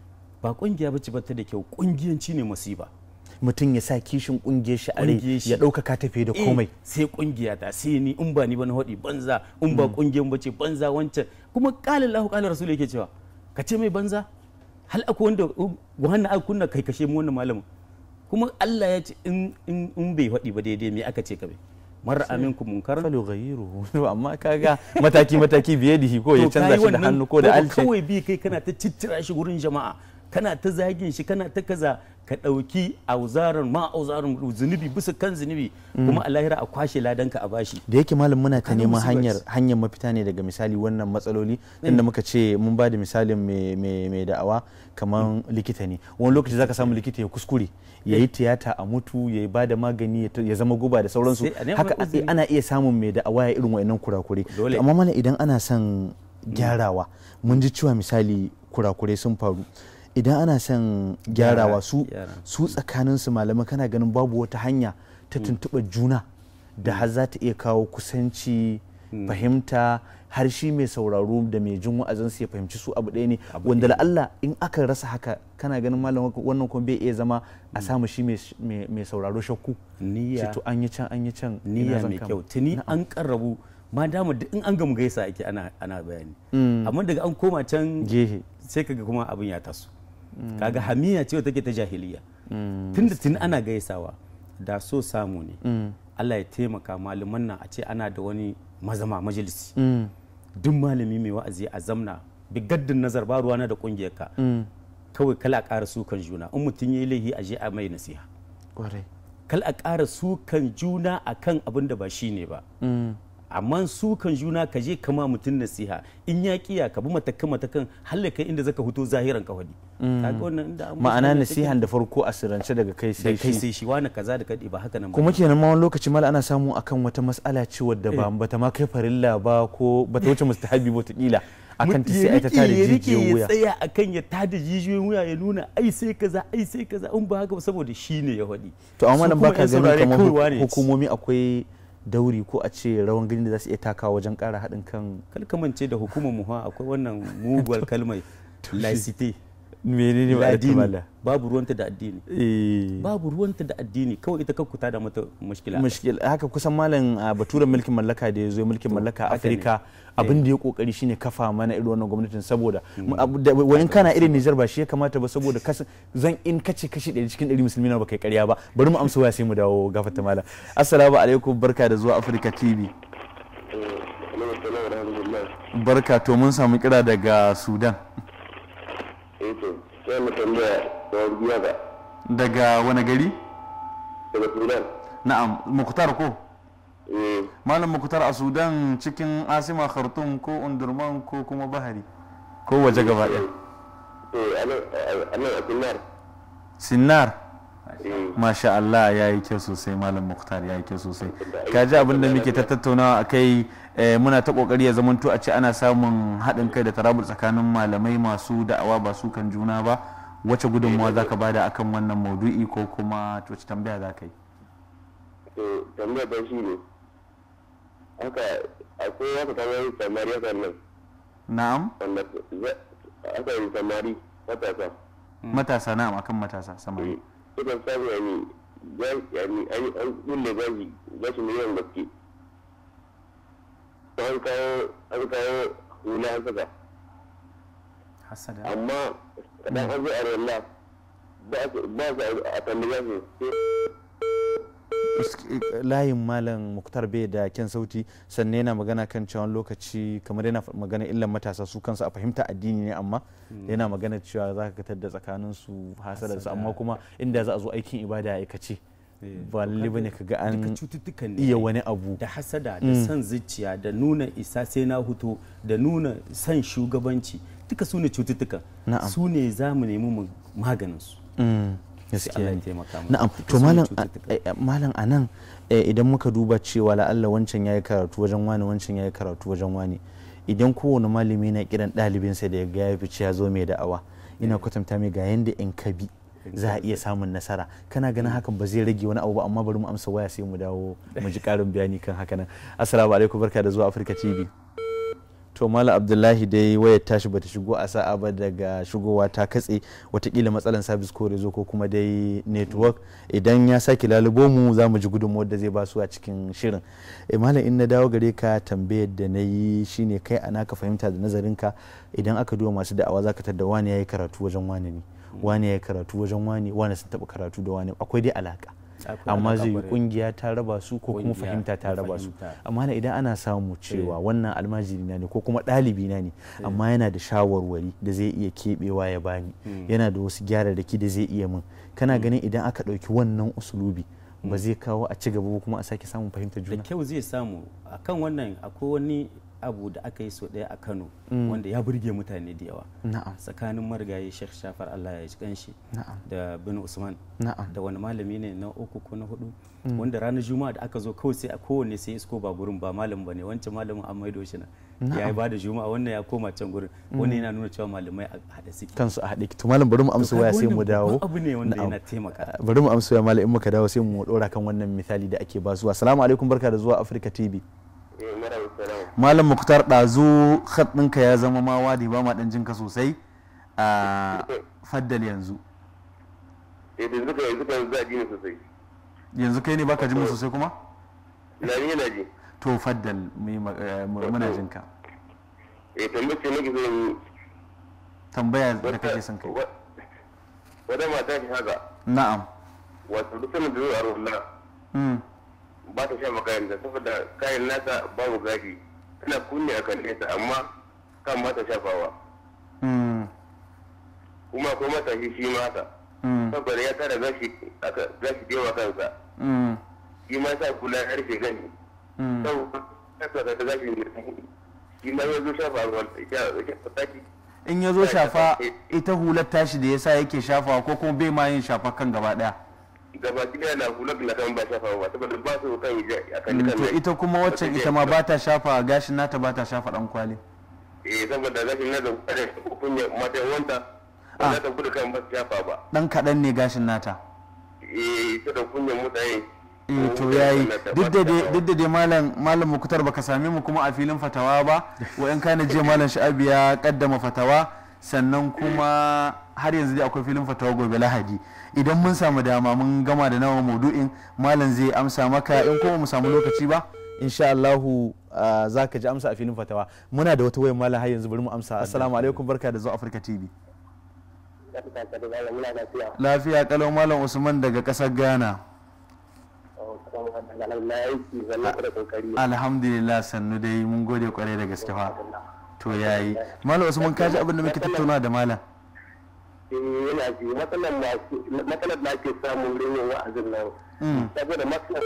ba kungiya bace ba ta da kyau kungiyanci ne musiba mutum ya sa kishin kungiyar shi a rai Kungiyar shi. ya ɗaukaka tafiye da Eh, komai sai kungiya ta sai ni in ba ni ba na hodi banza in ba kungiyan bace banza wancan kuma qala Allahu qala Rasul yake cewa ka ce mai banza hal akwai wanda wannan aka kunna kai kashe mu wannan malamin kuma Allah ya ce in in in bai hodi ba daidai me aka ce ka bai marar aminku munkaran falo ghayruhu amma kaga mataki mataki biye da ko ya to canza kayi shi da wannan hannu ko da alce kawai bi kai kana ta cittira shi gurin jama'a kana ta zagin shi kana ta kaza ka ɗauki auzaran ma auzaran zunubi bisa kan zunubi kuma a lahira a kwashe ladanka a bashi da yake malam muna ta Kaga neman musiba hanyar ce. hanyar mafita ne daga misali wannan matsaloli inda muka ce mun ba da misalin mai- mai mai da'awa kamar likita ne wani lokaci zaka samu likita ya kuskure ya yi tiyata a mutu ya ba da magani ya ta- ya zama guba da sauransu Sai a neman haka a- uzuri. ana iya samun mai da'awa ya irin wa'annan kurakure Dole. To amma mana idan ana son gyarawa mun ji cewa misali kurakurai sun faru idan ana son gyarawa Gyara, su gyara. su tsakaninsu malamai kana ganin babu wata hanya ta tuntuɓar juna da har za ta iya kawo kusanci fahimta har shi mai sauraro da mai jin wa'azinsu ya fahimci su abu ɗaya ne wanda la'alla in aka rasa haka kana ganin malam wannan kuma bai iya zama a samu shi mai- mai mai sauraro shakku niyya ce to an yi can an yi can ina niyya zan mai kama? kyau tuni an karrabu ma dama duk in an gamu gaisa ake ana ana bayani amma daga an koma can gehe sai kaga kuma abin ya taso kaga hamiya ce take ta jahiliya tunda tuni ana gaisawa da so samu ne Allah ya taimaka malaman nan a ce ana da wani mazama majalisi Mm, duk malami mai wa'azi a zamna bigaddin nazar ba ruwana da kungiyarka mm, kawai kala a ƙara sukan juna in mutum ya yi laihi a je a mai nasiha kwarai kal a ƙara sukan juna akan abin da ba shi ne ba Mm, amma sukan juna ka je kama mutum nasiha in ya kiya ka bi matakan matakan hallaka inda zaka fito zahiran ka wadi kaga wannan inda an ma'ana musu nasihan da farko a sirrance daga kai da sai kai shi sai shi wani kaza da kadi ba haka nan ba kuma kenan ma wani lokaci mala ana samu akan wata mas'ala ce wadda ba bata ma kai farilla ba ko bata wuce mustahabi ba kila akan ta Mutum sai ya ai ta rike- tada ya rike jijiyoyin ya wuya tsaya akan ya tada jijiyoyin wuya ya nuna ai sai kaza ai sai kaza in ba haka ba saboda shi ne ya faɗi to amma Su nan kuma baka yan ganin saurare kamar kawai hu- wane ce. hukumomi akwai dauri ko a ce rawan gani da za su iya takawa wajen ƙara haɗin kan kalkamance da hukumar mu ha akwai wannan muguwar kalmai laicite menene ba addini babu ruwanta da addini eh babu ruwanta da addini kawai ita kakkuta da mata mushkila mushkil haka kusan malam a baturen mulkin mallaka da ya zo mulkin mallaka a haka ne. afirka abin da ya kokari shine kafa mana irin wannan gwamnatin saboda mu- abu da- wayan kana irin Nijar ba shi ya kamata ba saboda kasan zan in kace kashi ɗari cikin ɗari musulmi na ba kai ƙarya ba bari mu amsa waya sai mu dawo gafata malam assalamu alaikum barka da zuwa Afirka TV barka to mun samu kira daga Sudan Eto, sai mu tambaya da biya ga daga wani gari daga Sudan. na'am Muktar ko Eh, malam Muktar a Sudan cikin Asima Khartoum ko Undurman ko kuma Bahari ko waje gaba ɗaya to anan anan a Sudan. Sinnar Eh, Masha Allah ya yi kyau sosai Malam Muktar ya yi kyau sosai. Ka ji abin da muke ta tattaunawa a kai eh, muna ta kokari ya zamanto a ce ana samun haɗin kai da tarabul tsakanin malamai masu da'awa ba su kan juna ba. Wace gudunmawa za ka bada akan wannan maudu'i ko kuma wace tambaya za ka yi? to tambaya ba shi ne. Haka akwai wata tamari samari haka nan Na'am wanda za- aka yi samari matasa. matasa na'am akan matasa samari. Sukan samu yani ga- yani an an kulle gashi gashi miliyan gaske. To an kawo an kawo hula an saka. hasada amma kadan an zo a rayuwa ba su ba su a tambaye su layin malam muktar bai da kyan sauti sannan yana magana kan cewa wani lokaci kamar yana fa- magana illan matasa su kansu a fahimta addini ne amma yana magana cewa za ka katar da tsakanin su hasada su amma kuma inda za a zo aikin ibada a aikace ba lalle bane ka ga duka an cututtukan ne iya wani abu da hasada da son zuciya da nuna isa sai na huto da nuna son shugabanci duka su ne cututtukan Na'am. su ne za mu nemi mu maganin su Mm, sai gaskiya Allah ya ne. taimaka mu na'am Duka to su ne malam cututtukan. a- a- malam a nan eh, idan muka duba cewa la'alla wancan ya yi karatu wajen wani wancan ya yi karatu wajen wani idan kowane malami na kiran ɗalibinsa da ya ga ya fice ya zo mai da'awa ina kwatanta mai ga yanda in ka bi za a iya samun nasara kana ganin hakan ba zai rage wani abu ba amma bari mu amsa waya sai mu dawo mu ji karin bayani kan haka nan assalamu alaikum barka da zuwa afirka tv to malam abdullahi dai wayar tashi bata shigo a sa'a ba daga shigowa ta katse watakila matsalan sabis ko rezo ko kuma dai network idan ya sake lalubo mu za mu ji gudunmuwar da zai basu a cikin shirin e malam in na dawo gare ka tambayar da na yi shine kai a naka fahimta da nazarinka idan aka duba masu da'awa za ka tadda wani ya yi karatu wajen wani ne wani ya yi karatu wajen wani wani sun taɓa karatu da wani akwai dai alaka Akwai amma alaƙa zai yi ƙwarai. kungiya ta raba su ko kuma Ƙungiya fahimta ta da raba su fahimta. amma na idan ana samu cewa wannan almajiri na ne ko kuma ɗalibi na ne amma yana da shawarwari da zai iya keɓewa ya bani yana da wasu gyararraki da zai iya min kana ganin idan aka ɗauki wannan usulubi ba zai kawo a ci gaba ba kuma a sake samun fahimtar da juna kyau zai samu akan wannan akwai wani abu da aka yi so ɗaya a kano wanda ya burge mutane da yawa na'am tsakanin marigayi sheikh shafar allah ya ji kanshi na'am da bin usman na'am da wani malami ne na uku ko na hudu wanda ranar juma'a da aka zo kawai sai a kowanne sai isko ba gurin ba malam bane wancan malamin an maido shi na ya yi bada juma'a wannan ya koma can gurin wannan yana nuna cewa malamai a haɗe suke kansu a haɗe to malam bari mu amsa kaga waya sai wannan mu dawo babban abu ne wanda Na'am. yana taimaka bari mu amsa waya malam in muka dawo sai mu ɗora kan wannan misali da ake ba su assalamu alaikum barka da zuwa Africa TV eh mara salam malam muktar ɗazu khat ɗinka ya zama ma wadi ba ma ɗan jinka sosai a faddal yanzu eh da zuka yanzu kan zaji ne sosai yanzu kai ne baka jin mu sosai kuma na ni yana ji to faddal mu yi ma- eh, mu- muna jinka eh tambayar ce nake so yi tambaya da kake son kai wa- wata mata ce haka na'am wato duk sanin da zuwa a rulla Mm. ba ta sha makaranta saboda kayan nasa babu gashi tana kunne a kan nesa amma kan ba ta shafawa Mm. kuma akwai matashi shi ma haka Mm. saboda ya tara gashi aka gashi da yawa kansa Mm. shi ma sa kula ya rufe gani Mm. saboda kasa da gashi ne shi ma ya zo shafa ruwan ya shafa taki in ya zo shafa ita hular tashi da yasa yake shafawa ko kuma bai ma yin shafa kan gaba daya gaba ɗaya na kula da kan ba shafa ba saboda ba su kan yi a kan Mm, kan to ita kuma waccan ita ma ba ta shafa gashin nata ba ta shafa dan kwali eh saboda gashin nata kada ta kunya mata wanta ba za ta gudu kan ba su shafa ba dan kaɗan ne gashin nata eh ita da kunyan mutane eh to yayi duk da dai duk da dai malam malam mukutar baka same mu kuma a filin fatawa ba wa in kana je malam sha'abi ya kaddama fatawa sannan kuma har yanzu dai akwai filin fatawa gobe lahadi idan mun samu dama mun gama da nawa maudu'in malam zai amsa maka in kuma mu samu lokaci ba insha Allahu za ka ji amsa a filin fatawa muna da wata wayar malam har yanzu bari mu amsa assalamu alaikum barka da zuwa Africa TV lafiya kalau malam Usman daga kasar Ghana alhamdulillah sannu dai mun gode kwarai da gaske fa to yayi malam usman kaji abin da muke tattauna da malam yana ji matsalar da ake samu wurin yin wa'azin nan saboda matsalar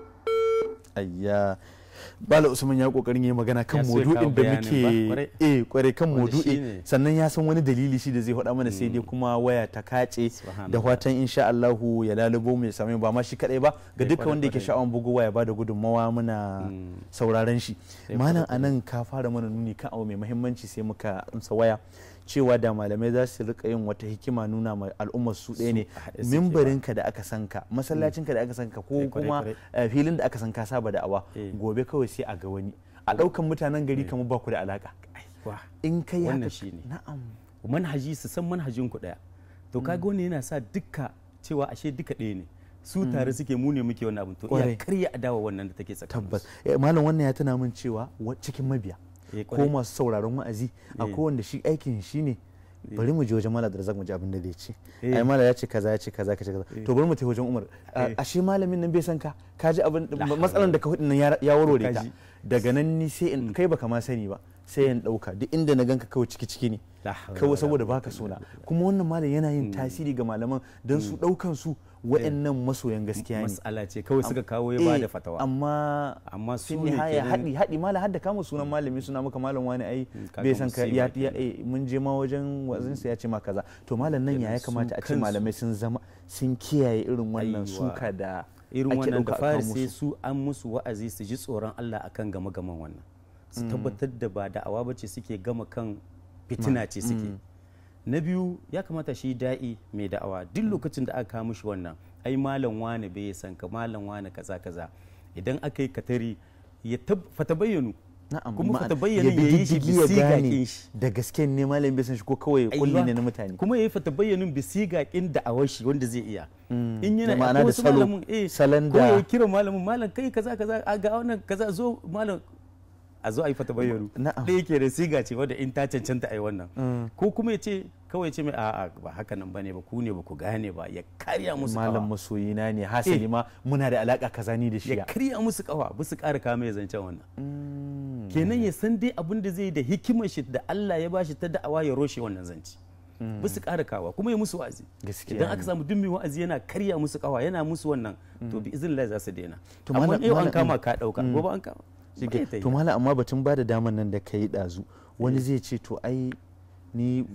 ayya bala usman ya kokarin yi magana kan Ya so ya kawo maudu'in da bayanin muke ba, kwarai. eh kwarai kan Wanda maudu'i shine. sannan ya san wani dalili shi da zai faɗa mana sai dai kuma waya ta kace Subhanallah. da fatan insha Allahu ya lalubo mu ya same mu ba ma shi kadai ba ga Eh, dukkan kwarai, wanda yake kwarai. sha'awan bugu waya ba da gudunmawa muna sauraron shi Eh, malam kwarai, anan ka fara mana nuni kan abu mai muhimmanci sai muka amsa waya cewa da malamai za su rika yin wata hikima nuna ma al'ummar su ɗaya ne a haɗe suke ba. mimbarinka da aka san ka masallacinka da aka san ka ko Eh, kwarai, kuma kwarai. eh, filin da aka san ka saba da awa Eh. gobe kawai sai a ga wani a ɗaukan mutanen gari kamar ba ku da alaka Wah, in kai haka wannan shine. na'am manhaji su san manhajin ku daya to kaga wannan yana sa duka cewa ashe duka ɗaya ne su tare suke mu ne muke wannan abin to Kwarai. iya karya adawa wannan da take tsakanin tabbas Eh, malam wannan ya tuna min cewa wa- cikin mabiya Eh, ko kwarai. masu sauraron wa'azi akwai wanda shi aikin shi ne bari mu je wajen malam da mu ji abin da zai ce Eh. ai malam ya ce kaza ya ce kaza ka ce kaza to bari mu tafi wajen umar A- ashe malamin nan bai san ka ka ji abin matsalan da ka hudu nan ya- ya warware ta Kaji. daga nan ni sai in kai baka ma sani ba sai in dauka duk inda na ganka kawai ciki ciki ne La hawla kawai wala saboda baka sona kuma wannan malam yana yin tasiri ga malaman don su daukan su wa'annan masoyan gaskiya ne mas'ala ce kawai suka kawo ya Eh, bada fatawa amma amma su fin ne nihaya kenan- haɗi haɗi mala hadda kama sunan malami suna maka malam wani ai kaga bai san ka musiba ya kenan. ya eh, mun je ma wajen wazinsa ya ce ma kaza to malam nan ya ya Kenan su kamata a ce kansu. malamai sun zama sun kiyaye irin wannan Aiwa. suka da irin ake wannan ɗauka da a fari kawo sai musu. su an musu wa'azi su ji tsoron Allah akan gama gaman wannan su tabbatar da ba da'awa ba ce suke gama kan fitina ce suke na biyu ya kamata shi da'i mai da'awa duk lokacin da aka kawo mishi wannan ai malam wani bai san ka malam wani kaza kaza idan aka yi katari ya tab- fata bayyanu na'am kuma ma'ana fata bayyana bi ya yi shi diddigi ya bisiga gane kin shi da gaske ne malam bai san shi ko kawai kulli Aiwa. ne na mutane kuma ya yi fata bayyanin bisiga kin da'awar shi wanda zai iya in Da yana ma'ana akwai da wasu salo, malamin eh salon ko da- ya kira malamin malam kai kaza kaza a ga wannan kaza zo malam a zo a yi fata bayyanu Na'am. da yake da siga ce wadda in ta cancanta a yi wannan ko kuma ya ce kawai ce mai a'a ba haka nan bane ba ku ne ba ku gane ba ya karya musu malam kawa masoyina ne hasali Eh. ma muna da alaka kaza ni da shi ya karya musu kawa ba su kara kama ya zancen wannan kenan ya san dai abin da zai yi da hikimar shi da Allah ya bashi ta da'awa ya roshe wannan zanci ba su kara kawa kuma ya musu wa'azi Gaskiya idan ne. aka samu duk mai wa'azi yana karya musu kawa yana musu wannan to bi izin za su daina To amma malam- yau an malam- kama ka dauka gobe an kama Shike. Ba ya ta yi. to malam amma batun bada daman nan da ka yi ɗazu wani zai ce to ai ni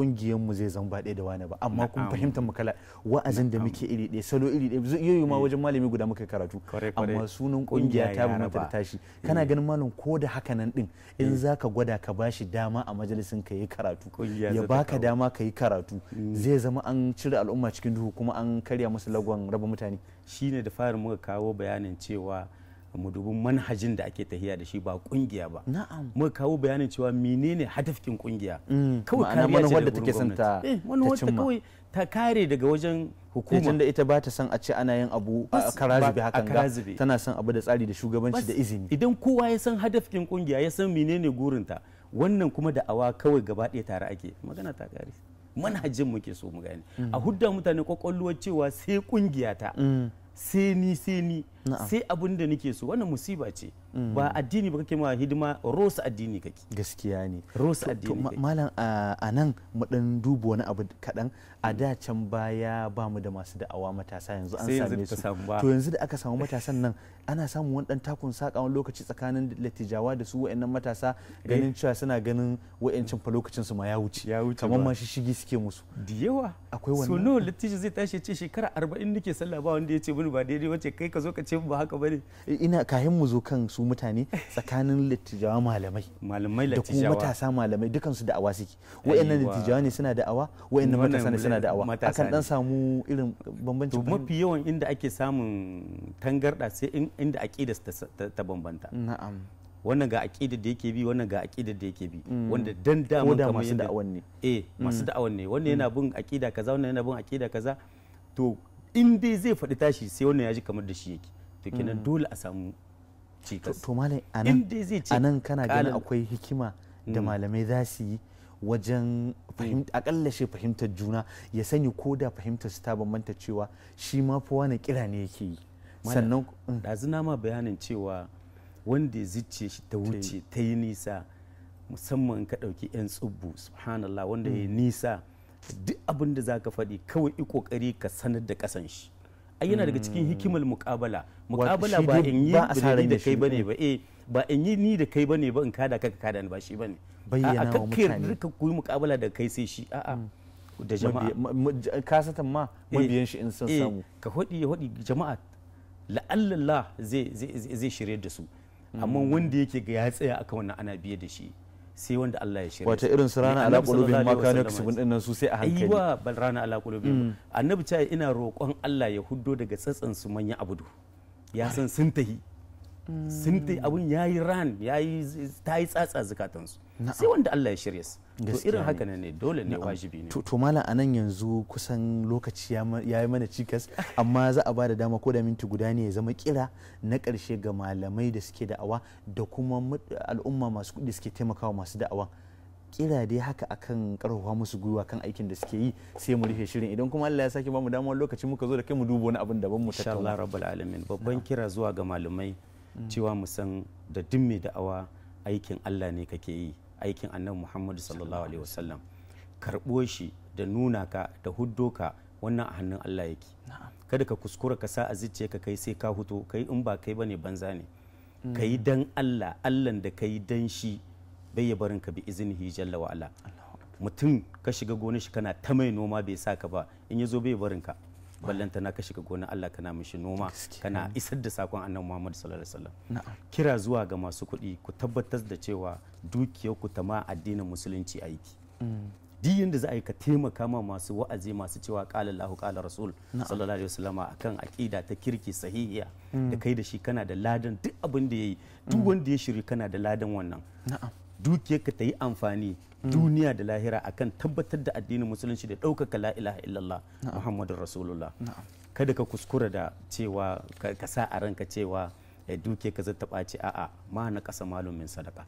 mu zai zan ba ɗaya da wani ba amma kun Na'am. fahimtar mu kala wa'azin da muke iri ɗaya salo iri ɗaya zai iya yi ma wajen malami guda muka karatu Kwarai, kwarai. amma sunan Kungiya kungiya ta ya bambanta da raba. tashi kana ganin malam ko da haka nan din in za ka gwada ka bashi dama a majalisin ka yi karatu Kungiya ya za ta baka kawo. dama ka yi karatu zai zama an cire al'umma cikin duhu kuma an karya musu lagon raba mutane shine da fara muka kawo bayanin cewa mu dubi manhajin da ake tahiya da shi ba kungiya ba na'am muka kawo bayanin cewa menene hadafkin kungiya Mm, kawai ma'ana kariya ce manufar da daga take son wurin ta- gwamnati. eh ta manufar ta cimma. kawai ta kare daga wajen hukuma hukuma da ita ba ta son a ce ana yin abu a Bas- karazibe ba- a hakan ga karazibe. tana son abu da tsari da shugabanci Bas, da izini idan kowa ya san hadafkin kungiya ya san menene gurinta wannan kuma da awa kawai gaba ɗaya tare ake magana ta kare manhajin muke so mu gane a hudda mutane kwakwalwar cewa sai kungiya ta sai ni sai ni sai abin da nake so wannan musiba ce ba addini ba kake ma hidima rosa addini kake gaskiya ne rosa To- to addini ma- kake malam a a nan mu dan duba wani abu kaɗan a da can baya ba mu da masu da'awa matasa yanzu an Sai yanzu same ta su samu ba. to yanzu da aka samu matasan nan ana samun wani dan takun saka wani lokaci tsakanin lattijawa da su wa'annan matasa ganin cewa suna ganin wa'ancin fa lokacin su ma ya wuce Ya wuce kamar ba. ma shigi suke musu da yawa Akwai so wannan? nawa lattijo zai tashi ya ce shekara arba'in nake sallah ba wanda ya ce mini ba daidai wace kai ka zo ka ce ba haka bane ina kayan mu zo kan su su mutane tsakanin littijawa malamai malamai da kuma latijawa matasa malamai dukansu da'awa suke wa'annan Aiwa. littijawa ne suna da'awa wa'annan Wannan matasa ne suna da'awa matasa akan dan ne. samu irin bambancin to mafi yawan inda ake samun tangarda sai in- inda aƙidar ta, ta, ta bambanta na'am wannan ga aƙidar da yake bi wannan ga aƙidar da yake bi wanda dan ko daman da kamar masu yadda- da'awan ne eh masu da'awan ne wannan yana bin aƙida kaza wannan yana bin aƙida kaza to in dai zai faɗi tashi sai wannan ya ji kamar da shi yake to kenan dole a samu to cikas to malam in anan dai zai ce anan kana ganin ƙalan- akwai hikima da Mm. malamai za su yi wajen fahimta akalla shi fahimtar juna ya sani ko da fahimtar su ta bambanta cewa shi ma fa wani kira ne yake yi Malam, sannan mm, ɗazu na ma bayanin cewa wanda ya zice shi ta wuce ta yi nisa musamman in ka ɗauki 'yan tsubbu subhanallah wanda ya yi nisa duk abin da za ka faɗi kawai i ƙoƙari ka sanar da ƙasan shi ai yana daga cikin hikimar muƙabala muƙabala shi ba dai in yi ba a sa ran ni da ya kai shi, bane mm. ba eh ba in yi ni da kai bane ba in kada ka ka kada ni ba shi bane Bayyana a'a wa kakka mutane. yarda ka koyi muƙabala da kai sai shi a'a da jama'a mabiya- ma- ma- kasatan ma Eh, mabiyan shi in sun eh, samu ka hudi ya hudi jama'a la'allallah zai zai zai shirye da su amma wanda yake ga ya tsaya akan wannan ana biye da shi sai wanda Allah ya shirye wata irin su rana ala qulubihim ma kanu yaksubun dinnan su sai a hankali aiwa bal rana ala qulubihim annabi ta ina roƙon Allah ya huddo daga tsatsan su manyan abudu ya san sun tahi sun tahi abun yayi ran yayi ta yi tsatsa zukatansu sai wanda Allah ya shirye su to Gaskiya irin ne. haka ne dole ne wajibi ne to to malam anan yanzu kusan lokaci ya ma- ya yi mana cikas amma za a ba da dama ko da minti guda ne ya zama kira na ƙarshe ga malamai da suke da'awa da kuma mut- al'umma masu kuɗi suke taimakawa masu da'awa kira dai haka akan karfafa musu gwiwa kan aikin da suke yi sai mu rufe shirin idan kuma Allah ya sake bamu damar lokaci muka zo da kai mu duba wani abin daban mu insha Allah tattauna rabbul alamin babban kira zuwa ga malamai cewa mu san da duk mai da'awa aikin Allah ne kake yi aikin annabi Muhammad sallallahu alaihi wasallam karɓo shi da nuna ka da huddo ka wannan a hannun Allah yake kada ka kuskura ka sa a zuciya ka kai sai ka huto kai in ba kai bane banza ne ka yi dan Allah Allah da ka yi dan shi bai ya barin ka bi iznihi jalla wa ala mutum ka shiga gonar shi kana ta mai noma bai sa ka ba in ya zo bai barin ka ballanta na ka shiga gonar Allah kana mishi noma kana isar da sakon annabi Muhammad sallallahu alaihi wasallam kira zuwa ga masu kuɗi ku tabbatar da cewa dukiyar ku ta ma addinin musulunci aiki duk yanda za a yi ka taimaka ma masu wa'azi masu cewa qala Allahu qala Rasul sallallahu alaihi wasallam akan aqida ta kirki sahihiya da kai da shi kana da ladan duk abin da yayi duk wanda ya shiri kana da ladan wannan dukiyarka ta yi amfani duniya da lahira akan tabbatar da addinin musulunci da ɗaukaka la ilaha illallah muhammadun rasulullah kada ka kuskura da cewa ka ka sa a ranka cewa eh, duke ka zata ɓaci a'a ma na ƙasa malumin sadaka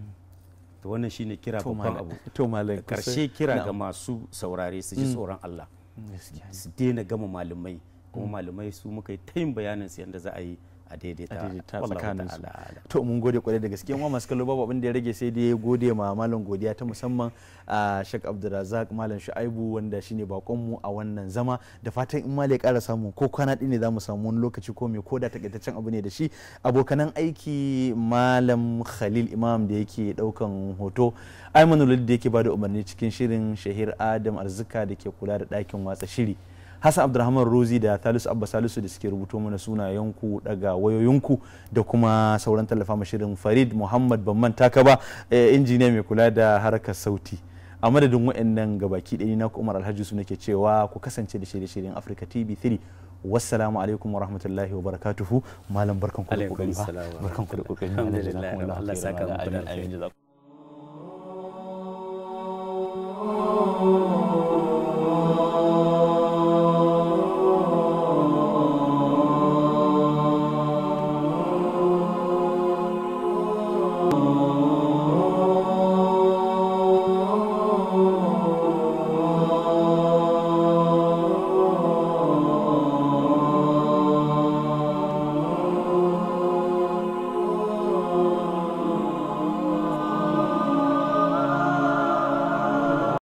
to wannan shine kira To babban malam- abu to malam karshe kusa- kira ga na'am. masu saurare su ji tsoron Allah gaskiya su daina gama malamai kuma malamai su muka yi ta yin bayanin su yadda za a yi a daidaita a daidaita wallahu tsakanin su ta'ala a'lam. to mun gode kwarai da gaske wa masu kallo babu abin da ya rage sai dai gode ma malam godiya ta musamman a Sheikh Abdulrazak malam Shu'aibu wanda shine bakon mu a wannan zama da fatan in malai ƙara samu ko kwana ɗin ne zamu samu wani lokaci ko me koda takaitaccen abu ne da shi abokanan aiki malam Khalil Imam da yake daukan hoto Aymanul da yake bada umarni cikin shirin Shahir Adam Arzika da ke kula da ɗakin watsa shiri Hassan Abdulrahman Rozi da Salisu Abba Salisu da suke rubuto mana sunayenku daga wayoyinku da kuma sauran tallafa ma shirin Farid Muhammad Bamman Takaba eh, injiniya mai kula da harkar sauti. A madadin waɗannan gabaki ɗaya na Umar Alhaji su nake cewa ku kasance da shirye-shiryen Africa TV 3. Wassalamu alaikum wa rahmatullahi wa barakatuhu. Malam barkanku da Alaikum kokari fa. salam wa Barkanku da kokari. Alhamdulillah, Jazakumullahu Allah khairan. saka muku da Amin, amin, alkhairi. jazakum-